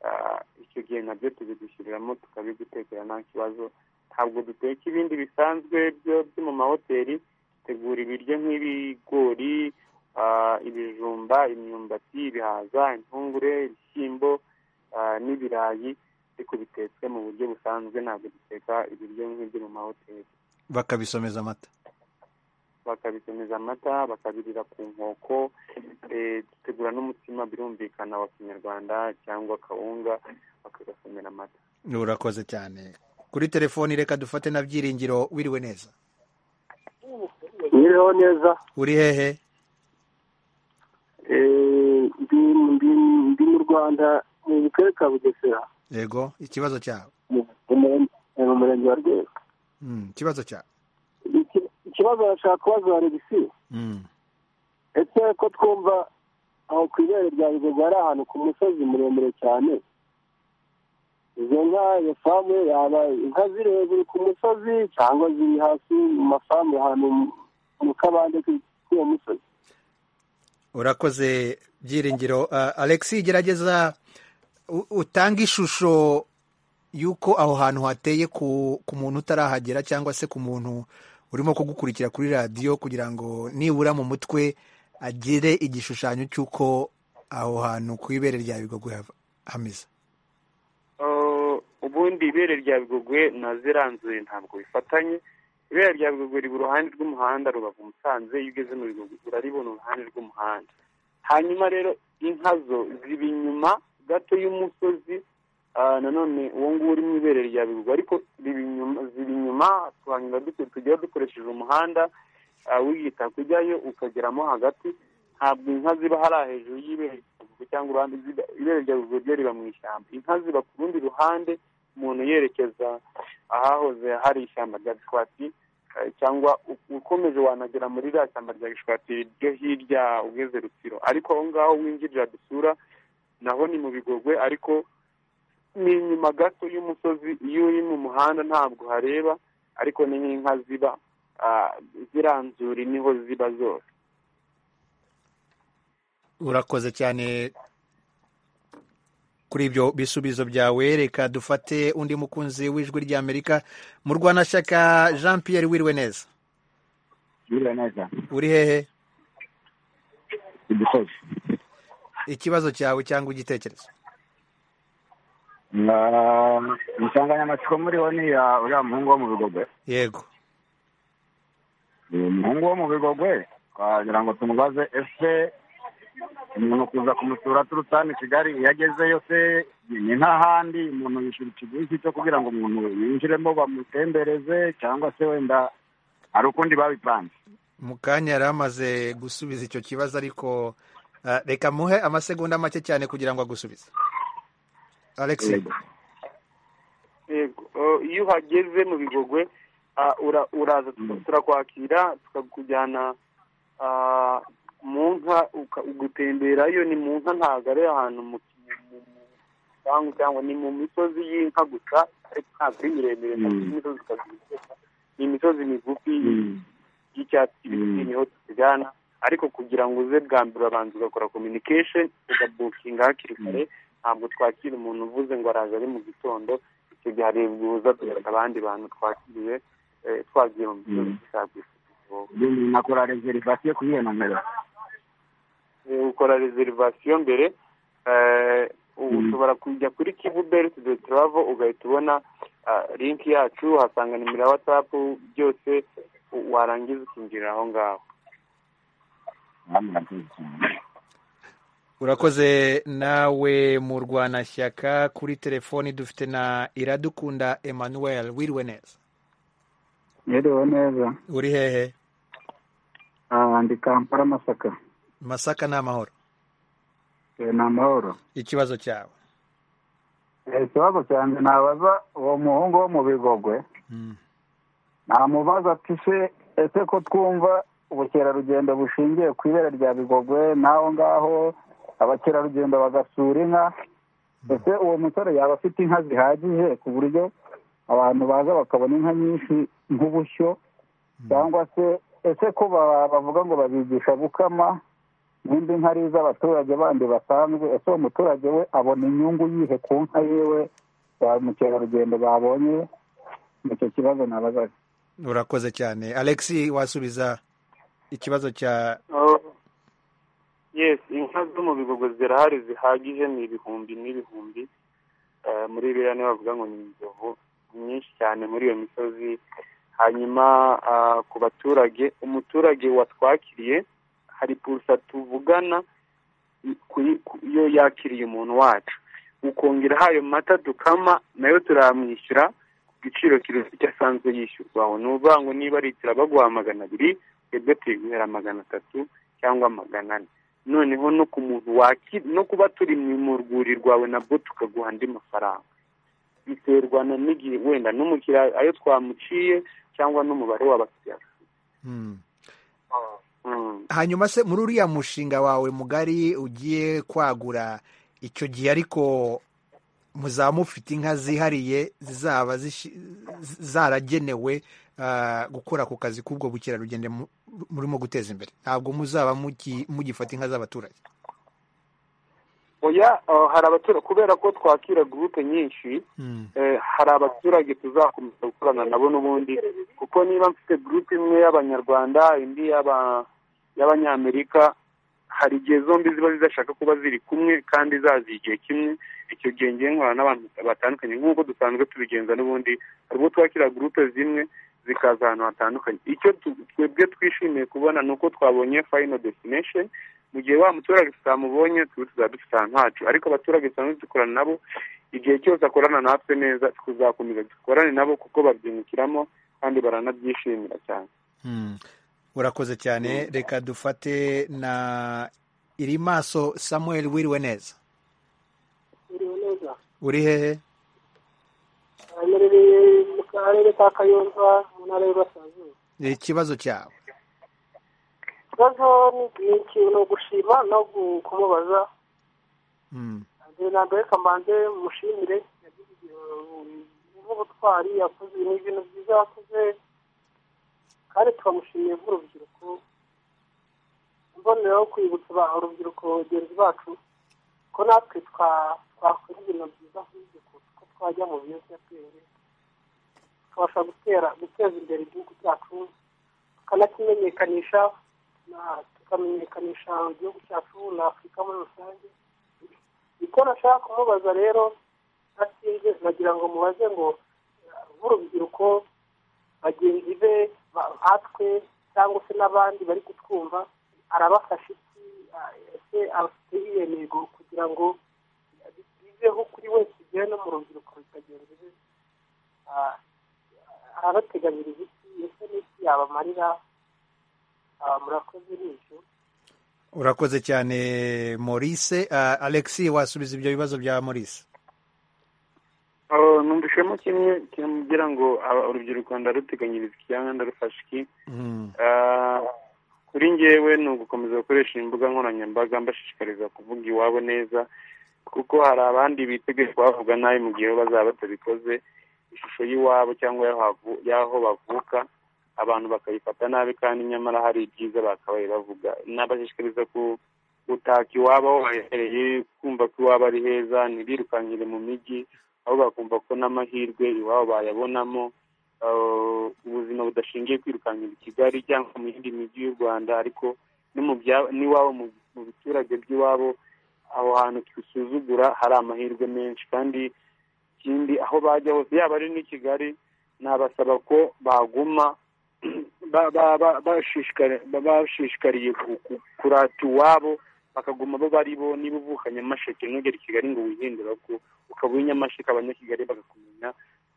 Ah, icyo gihe nabyo tubigushyiriramo tukabigutekera nta kibazo ntabwo duteka ibindi bisanzwe byo byo mu mahoteli dutegura ibiryo nk'ibigori ah, ibijumba imyumbati ibihaza intungure ibishyimbo ah, n'ibirayi ariko bitetswe mu buryo busanzwe ntabwo duteka ibiryo nk'ibyo mu mahoteli bakabisomeza amata bakabikomeza amata bakabirira ku nkoko eh, dutegura n'umutsima birumvikana wa kinyarwanda cyangwa kawunga bakagasomera amata urakoze cyane kuri telefoni reka dufate na byiringiro wiriwe neza biriho neza uri hehe Eh, ndi ndi- ndi mu rwanda ni mu karere ka bugesera yego ikibazo cyawe mu- mu mure- eh, mu murenge wa rwego Mm, ikibazo cyawe Iki- ikibazo bashaka kubaza alegisi Mm. ese ko twumva aho ku ibere rya bigogo hari ahantu ku musozi muremure cyane izo nka iyo famu yaba inka ziri hejuru ku musozi cyangwa ziri hasi mu mafamu ahantu mu- mu kabande k'i- k'uwo musozi urakoze byiringiro Ah, alexi gerageza utanga ishusho y'uko aho hantu hateye ku ku muntu utarahagera cyangwa se ku muntu urimo kugukurikira kuri radiyo kugira ngo nibura mu mutwe agire igishushanyo cy'uko aho hantu ku ibere rya bigogwe hameze ubundi ibere rya bigogwe na ziranzuye ntabwo bifatanye ibere rya bigogwe riba uruhande rw'umuhanda rubavu musanze iyo ugeze mu bigogwe uraribona uruhande rw'umuhanda hanyuma rero inka zo ziba inyuma gato y'umusozi nanone uwo nguwo uri mu ibere rya bigogwe ariko ziba inyuma ziba inyuma tuhanyura tujya dukoresheje umuhanda wiyita kujyayo ukageramo hagati ntabwo inka ziba hariya hejuru y'ibere cyangwa uruhande ibere rya bigogwe ryo riba mu ishyamba inka ziba ku rundi ruhande umuntu yerekeza ahahoze hari ishyamba rya gishwati cyangwa ukomeje wanagera muri rya shyamba rya gishwati ryo hirya ugeze rutsiro ariko aho ngaho winjirira dusura naho ni mu bigogwe ariko ni inyuma gato y'umusozi iyo uri mu muhanda ntabwo hareba ariko ni nk'inka ziba ziranzura niho ziba zose urakoze cyane kuri ibyo bisubizo byawe reka dufate undi mukunzi w'ijwi ry'amerika mu rwanashyaka jean Pierre wiriwe neza wiriwe neza uri hehe igisozi ikibazo cyawe cyangwa igitekerezo insanganyamatsiko muriho ni iya uriya muhungu wo mu bigogwe yego umuhungu wo mu bigogwe twagira ngo tumubaze ese umuntu kuza kumusura aturutse hano i kigali iyo agezeyo se ni nk'ahandi umuntu yishyura ikiguzi cyo kugira ngo umuntu yinjiremo bamutembereze cyangwa se wenda hari ukundi babipanze mu kanya yari amaze gusubiza icyo kibazo ariko reka muhe amasegonda make cyane kugira ngo agusubize alex iyo uhageze mu bigogwe uraza turakwakira tukakujyana mu nka gutemberayo ni mu nka ntabwo ari ahantu mu gipangu cyangwa ni mu misozi y'inka gusa ariko ntabwo ari miremire n'imisozi ni imisozi migufi y'icyatsi kibisi niho tujyana ariko kugira ngo uze bwa mbere urabanza ugakora communication ugabukinga hakiri kare ntabwo twakira umuntu uvuze ngo araza ari mu gitondo icyo gihe harebwa ubuza tugaruka abandi bantu twakiriye twagiye mu misozi dushaka nakora reserivasiyo kuri iyo nomero ukora reserivasiyo mbere ushobora kujya kuri kivu beriti de turavo ugahita ubona linki yacu uhasanga nimero ya watsapu byose warangiza ukinjirira aho ngaho urakoze nawe mu rwanashyaka kuri telefoni dufite na iradukunda emmanuel wiriwe neza wiriwe neza uri hehe ndi kampala masaka masaka ni amahoro ni amahoro ikibazo cyawe ikibazo cyanjye nabaza uwo muhungu wo mu bigogwe namubaza ati ese ko twumva ubukerarugendo bushingiye ku ibere rya bigogwe n'aho ngaho abakerarugendo bagasura inka ese uwo musore yaba afite inka zihagije ku buryo abantu baza bakabona inka nyinshi nk'ubushyo cyangwa se ese ko bavuga ngo babigisha gukama n'indi nka ari iz'abaturage bandi basanzwe ese uwo muturage we abona inyungu yihe ku nka yiwe ba mukerarugendo babonye icyo kibazo nabazaga urakoze cyane alexi wasubiza ikibazo cya yes inka zo mu bigogwe zirahari zihagije ni ibihumbi n'ibihumbi muri biriya niyo bavuga ngo ni inzovu nyinshi cyane muri iyo misozi hanyuma ku baturage umuturage watwakiriye hari purusa tuvugana iyo yakiriye umuntu wacu ukongeraho ayo mata dukama nayo turamwishyura ku giciro kiruta asanzwe yishyurwa ni ukuvuga ngo niba ari itira baguha magana abiri twebwe tuyiguhera magana atatu cyangwa magana ane noneho no ku muntu wakira no kuba turi mu rwuri rwawe nabwo tukaguha andi mafaranga biterwa na n'igihe wenda n'umukiriya ayo twamuciye cyangwa n'umubare w'abakiriya hanyuma se muri uriya mushinga wawe mugari ugiye kwagura icyo gihe ariko muzaba mufite inka zihariye zizaba zaragenewe gukora ku kazi k'ubwo bukerarugendo murimo guteza imbere ntabwo muzaba mugifata inka z'abaturage oya hari abaturage kubera ko twakira gurupe nyinshi hari abaturage tuzakomeza gukorana nabo n'ubundi kuko niba mfite gurupe imwe y'abanyarwanda indi y'abanyamerika hari igihe zombi ziba zidashaka kuba ziri kumwe kandi zazi igihe kimwe icyo gihe ngiye nkorana n'abantu batandukanye nk'uko dusanzwe tubigenza n'ubundi hari ubwo twakira gurupe zimwe zikaza ahantu hatandukanye icyo twebwe twishimiye kubona ni uko twabonye fayino desinesheni mu gihe wa muturage tutamubonye tuba tuzaba dufite ahantu hacu ariko abaturage dusanzwe dukorana nabo igihe cyose akorana natwe neza tuzakomeza dukorane nabo kuko babyungukiramo kandi baranabyishimira cyane urakoze cyane reka dufate na iri maso samuel wiriwe neza wiriwe neza uri hehe aherereye mu karere ka kayonza mu ntara y'uburasirazuba ni ikibazo cyawe ikibazo ni ikintu gushima no kumubaza na mbere kamanze mushimire nk'ubutwari yakoze ni ibintu byiza yakoze kandi twamushimiye nk'urubyiruko imboneraho kwibutsa urubyiruko bagenzi bacu ko natwe twakora ibintu byiza nk'ibyo ko twajya mu biyobyabwenge tubasha gutera guteza imbere igihugu cyacu tukanakimenyekanisha tukamenyekanisha igihugu cyacu na afurika muri rusange icyo nashaka kumubaza rero ntasinze nagira ngo mubaze ngo nk'urubyiruko bagenzi be nkatwe cyangwa se n'abandi bari kutwumva arabafasha iki ese afite iyihe ntego kugira ngo biveho kuri wese igihe no mu rubyiruko bitagenzi be arabateganyiriza iki ese n'iki yabamarira murakoze n'ibyo urakoze cyane maurice alexi wasubiza ibyo bibazo bya maurice numvishemo kimwe kiramubwira ngo urubyiruko ndaruteganyiriza icyanga ndarufasha iki kuri ngewe ni ugukomeza gukoresha imbuga nkoranyambaga mbashishikariza kuvuga iwabo neza kuko hari abandi biteguye kuhavuga nabi mu gihe bazaba batabikoze ishusho y'iwabo cyangwa y'aho bavuka abantu bakayifata nabi kandi nyamara hari ibyiza bakabaye bavuga nabashishikariza gutaka iwabo bahereye kumva ko iwabo ari heza ntibirukangire mu mijyi aho bakumva ko n'amahirwe iwabo bayabonamo ubuzima budashingiye kwirukankira i kigali cyangwa mu yindi mijyi y'u rwanda ariko n'iwabo mu biturage by'iwabo aho hantu twisuzugura hari amahirwe menshi kandi ikindi aho bajya hose yaba ari n'i kigali nabasaba ko baguma bashishikariye kurata iwabo bakaguma bo bari bo niba uvuka nyamasheke ntugere i kigali ngo wihindura ko ukaba uri nyamasheke abanyakigali bagakumenya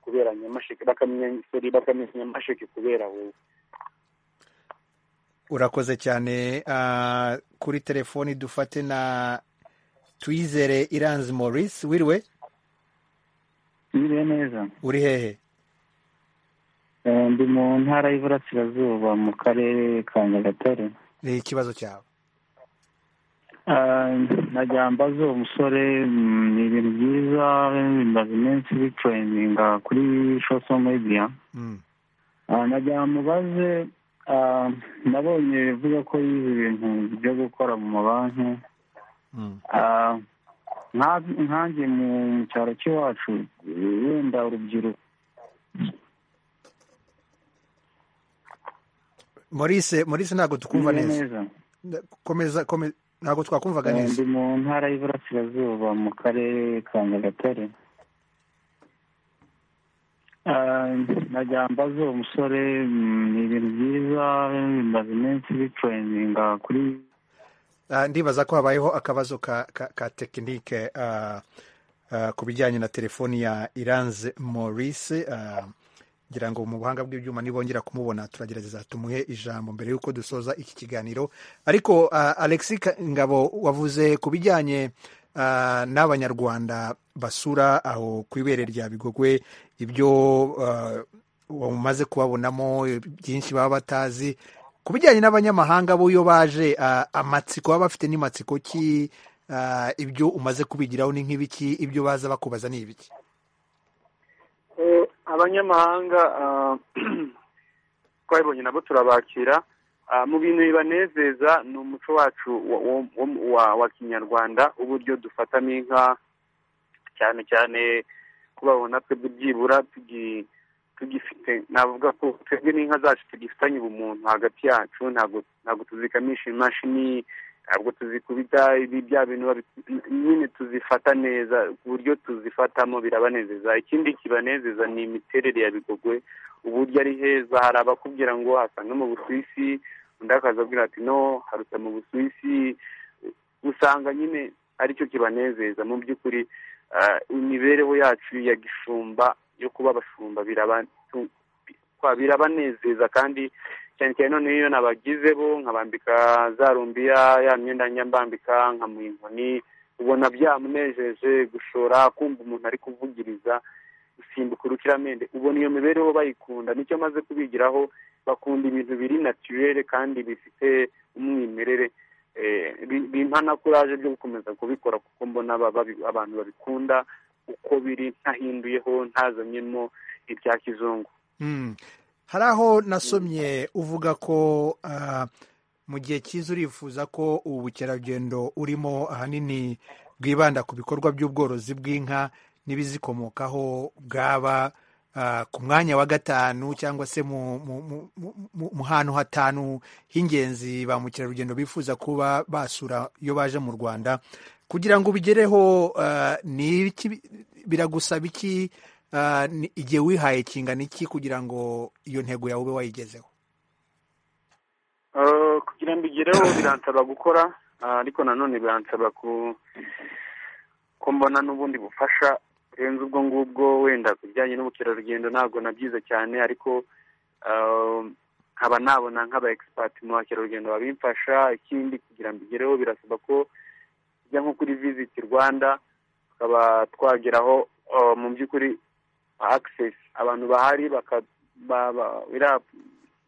kubera nyamasheke bakamenya isori bakamenya nyamasheke kubera wowe urakoze cyane kuri telefoni dufate na twizere iranzi maurice wiriwe wiriwe neza uri hehe ndi mu ntara y'iburasirazuba mu karere ka nyagatare ni ikibazo cyawe mbaza uwo musore ni ibintu byiza bimaze iminsi bitureyininga kuri sho mediya mubaze nabonye bivuga ko yize ibintu byo gukora mu mabanki nkange mu cyaro cy'iwacu wenda urubyiruko maurice maurice ntabwo tukumva neza komeza ntabwo twakumvaga neza ndi mu ntara y'iburasirazuba mu karere ka nyagatare mbaza uwo musore ni ibintu byiza bimaze iminsi bitureyininga kuri ndibaza ko habayeho akabazo ka tekinike ku bijyanye na telefoni ya iranze maurice ngira ngo mu buhanga bw'ibyuma nibongera kumubona turagerageza tumuhe ijambo mbere y'uko dusoza iki kiganiro ariko alexi ngabo wavuze ku bijyanye n'abanyarwanda basura aho ku ibere rya bigogwe ibyo umaze kubabonamo byinshi baba batazi ku bijyanye n'abanyamahanga bo iyo baje amatsiko baba bafite n'amatsiko ki ibyo umaze kubigiraho ni nk'ibiki ibyo baza bakubaza ni ibiki abanyamahanga twabibonye nabo turabakira mu bintu bibanezeza ni umuco wacu wa- wa- wa- wa kinyarwanda uburyo dufatamo inka cyane cyane ko babona twebwe byibura tugi- tugifite navuga ko twebwe n'inka zacu tugifitanye ubumuntu hagati yacu ntabwo ntabwo tuzikamisha imashini ntabwo tuzikubita ibi bya bintu babi- nyine tuzifata neza ku buryo tuzifatamo birabanezeza ikindi kibanezeza ni imiterere ya bigogwe uburyo ari heza hari abakubwira ngo hasa no mu busuwisi undi akazabwira ati no haruta mu busuwisi usanga nyine aricyo kibanezeza mu by'ukuri ah, imibereho yacu ya gishumba yo kuba abashumba biraba- tu- kwa- birabanezeza kandi cyane cyane noneho iyo nabagize bo nkabambika za rumbiya ya myenda njya mbambika nkamuha inkoni ubona byamunejeje gushora kumva umuntu ari kuvugiriza gusimbuka urukiramende ubona iyo mibereho bayikunda nicyo maze kubigiraho bakunda ibintu biri naturere kandi bifite umwimerere Eh, bi- bimpa na kuraje ryo gukomeza kubikora kuko mbona ba- babi- abantu babikunda uko biri ntahinduyeho ntazanyemo ibya kizungu Mm. hari aho nasomye uvuga ko ah, mu gihe cyiza urifuza ko ubu bukerarugendo urimo ahanini bwibanda ku bikorwa by'ubworozi bw'inka n'ibizikomokaho bwaba ah, ku mwanya wa gatanu cyangwa se mu mu- mu- mu- mu- mu hantu hatanu h'ingenzi ba mukerarugendo bifuza kuba basura iyo baje mu rwanda kugira ngo ubigereho ah, ni ibiki biragusaba iki Ah, ni- igihe wihaye kingana iki kugira ngo iyo ntego yawe ube wayigezeho Eh, kugira ngo igereho biransaba gukora ah, ariko nanone biransaba ku ko mbona n'ubundi bufasha burenze ubwo ngubwo wenda ku bijyanye n'ubukerarugendo ntabwo nabyize cyane ariko ah, nkaba nabona nk'aba expert mu bakerarugendo babimfasha ikindi kugira ngo igereho birasaba ko tujya nko kuri visit rwanda tukaba twageraho ah, mu by'ukuri access abantu bahari baka ba- ba- iriya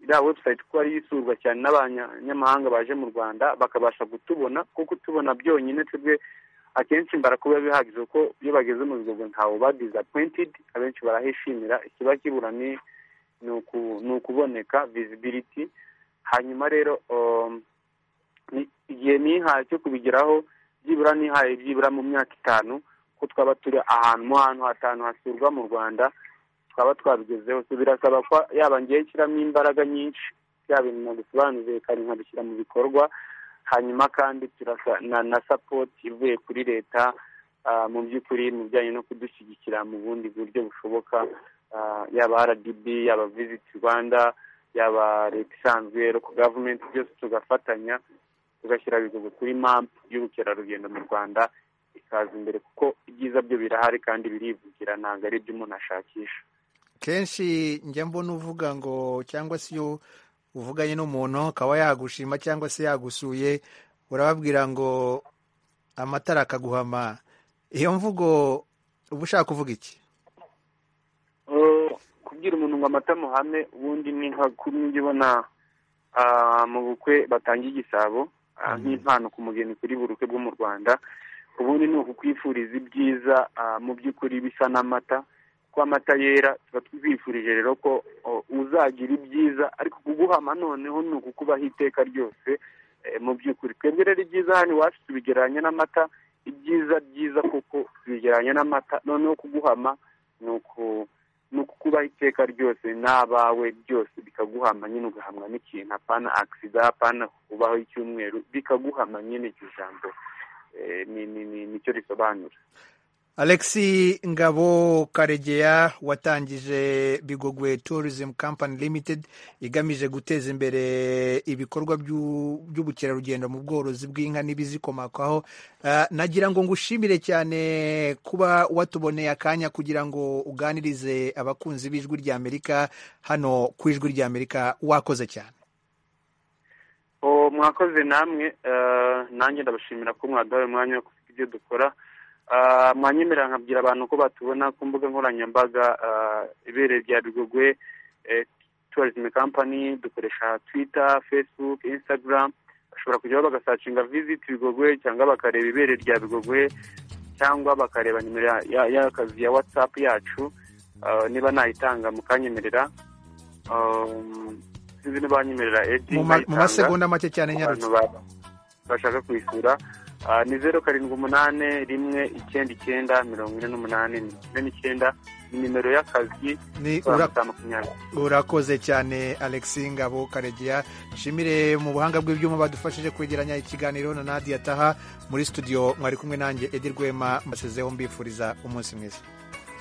iriya website kuba ariyo isurwa cyane n'abanyamahanga baje mu rwanda bakabasha kutubona kuko tubona byonyine twebwe akenshi barakuba bihagije kuko iyo bageze mu bigogo ntawe uba disappointed abenshi barahishimira ikiba kibura ni ni uku- ni ukuboneka visibility hanyuma rero um, ni- igihe nihaye cyo kubigeraho byibura nihaye byibura mu myaka itanu ko twaba turi ahantu mu hantu hatanu hasurwa mu rwanda twaba twabigezeho so birasaba ko yaba ngewe nshyiramo imbaraga nyinshi bya bintu nagusobanuriye kandi nkabishyira mu bikorwa hanyuma kandi turasa na, na support ivuye kuri leta ah, mu by'ukuri mu bijyanye no kudushyigikira mu bundi buryo bushoboka ah, yaba rdb yaba visit rwanda yaba leta isanzwe local government byose tugafatanya tugashyira ibigogo kuri map y'ubukerarugendo mu rwanda ikaza imbere kuko ibyiza byo birahari kandi birivugira ntabwo ari ibyo umuntu ashakisha kenshi njya mbona uvuga ngo cyangwa se iyo uvuganye n'umuntu akaba yagushima cyangwa se yagusuye urababwira ngo amatara akaguhama iyo mvugo uba ushaka kuvuga iki Eh, kubwira umuntu ngo amata muhame ubundi ni nka kuri njye ubona ah, mu bukwe batangiye igisabo ah, nk'impano ku mugeni kuri buri bukwe bwo mu rwanda ubundi ni ukukwifuriza ibyiza ah, mu by'ukuri bisa n'amata kuko amata yera tuba twifurije rero ko oh, uzagira ibyiza ariko kuguhama noneho ni ukukubaho iteka ryose eh, mu by'ukuri twebwe rero ibyiza hano iwacu tubigereranya n'amata ibyiza byiza kuko tubigereranya n'amata noneho kuguhama ni uku ni ukukubaho iteka ryose n'abawe byose bikaguhama nyine ugahamwa n'ikintu apana agisida apana kubaho icyumweru bikaguhama nyine iryo jambo Eh, ni ni ni nicyo risobanura alexi ngabo karegeya watangije bigogwe tourism company limited igamije guteza imbere ibikorwa by'u- by'ubukerarugendo mu bworozi bw'inka n'ibizikomokaho Ah, nagira ngo ngushimire cyane kuba watuboneye akanya kugira ngo uganirize abakunzi b'ijwi ry'amerika hano ku ijwi ry'amerika wakoze cyane Oh, mwakoze namwe eh, nanjye ndabashimira ko mwaduhaye umwanya wo kuvuga ibyo dukora Ah, mwanyemerera nkabwira abantu ko batubona ku mbuga nkoranyambaga ah, ibereye rya bigogwe eh, tourism company dukoresha twitter facebook instagram bashobora kujyaho bagasacinga visit bigogwe cyangwa bakareba ibere rya bigogwe cyangwa bakareba nimero ya- ya- y'akazi ya whatsapp yacu Ah, niba nayitanga mukanyemerera Um, sinzi niba banyemerera edi Mu ma- mu masegonda make cyane nyarutse. bashaka kwishyura Ah, ni zeru karindwi umunani rimwe icyenda icyenda mirongo ine n'umunani mirongo ine n'icyenda ni nimero y'akazi Ni magana ura- atanu makumyabiri urakoze cyane alexi ngabo karegeya nshimire mu buhanga bw'ibyuma badufashije kwegeranya ikiganiro na nadia taha muri studio mwari kumwe nanjye edi rwema mbasezeho mbifuriza umunsi mwiza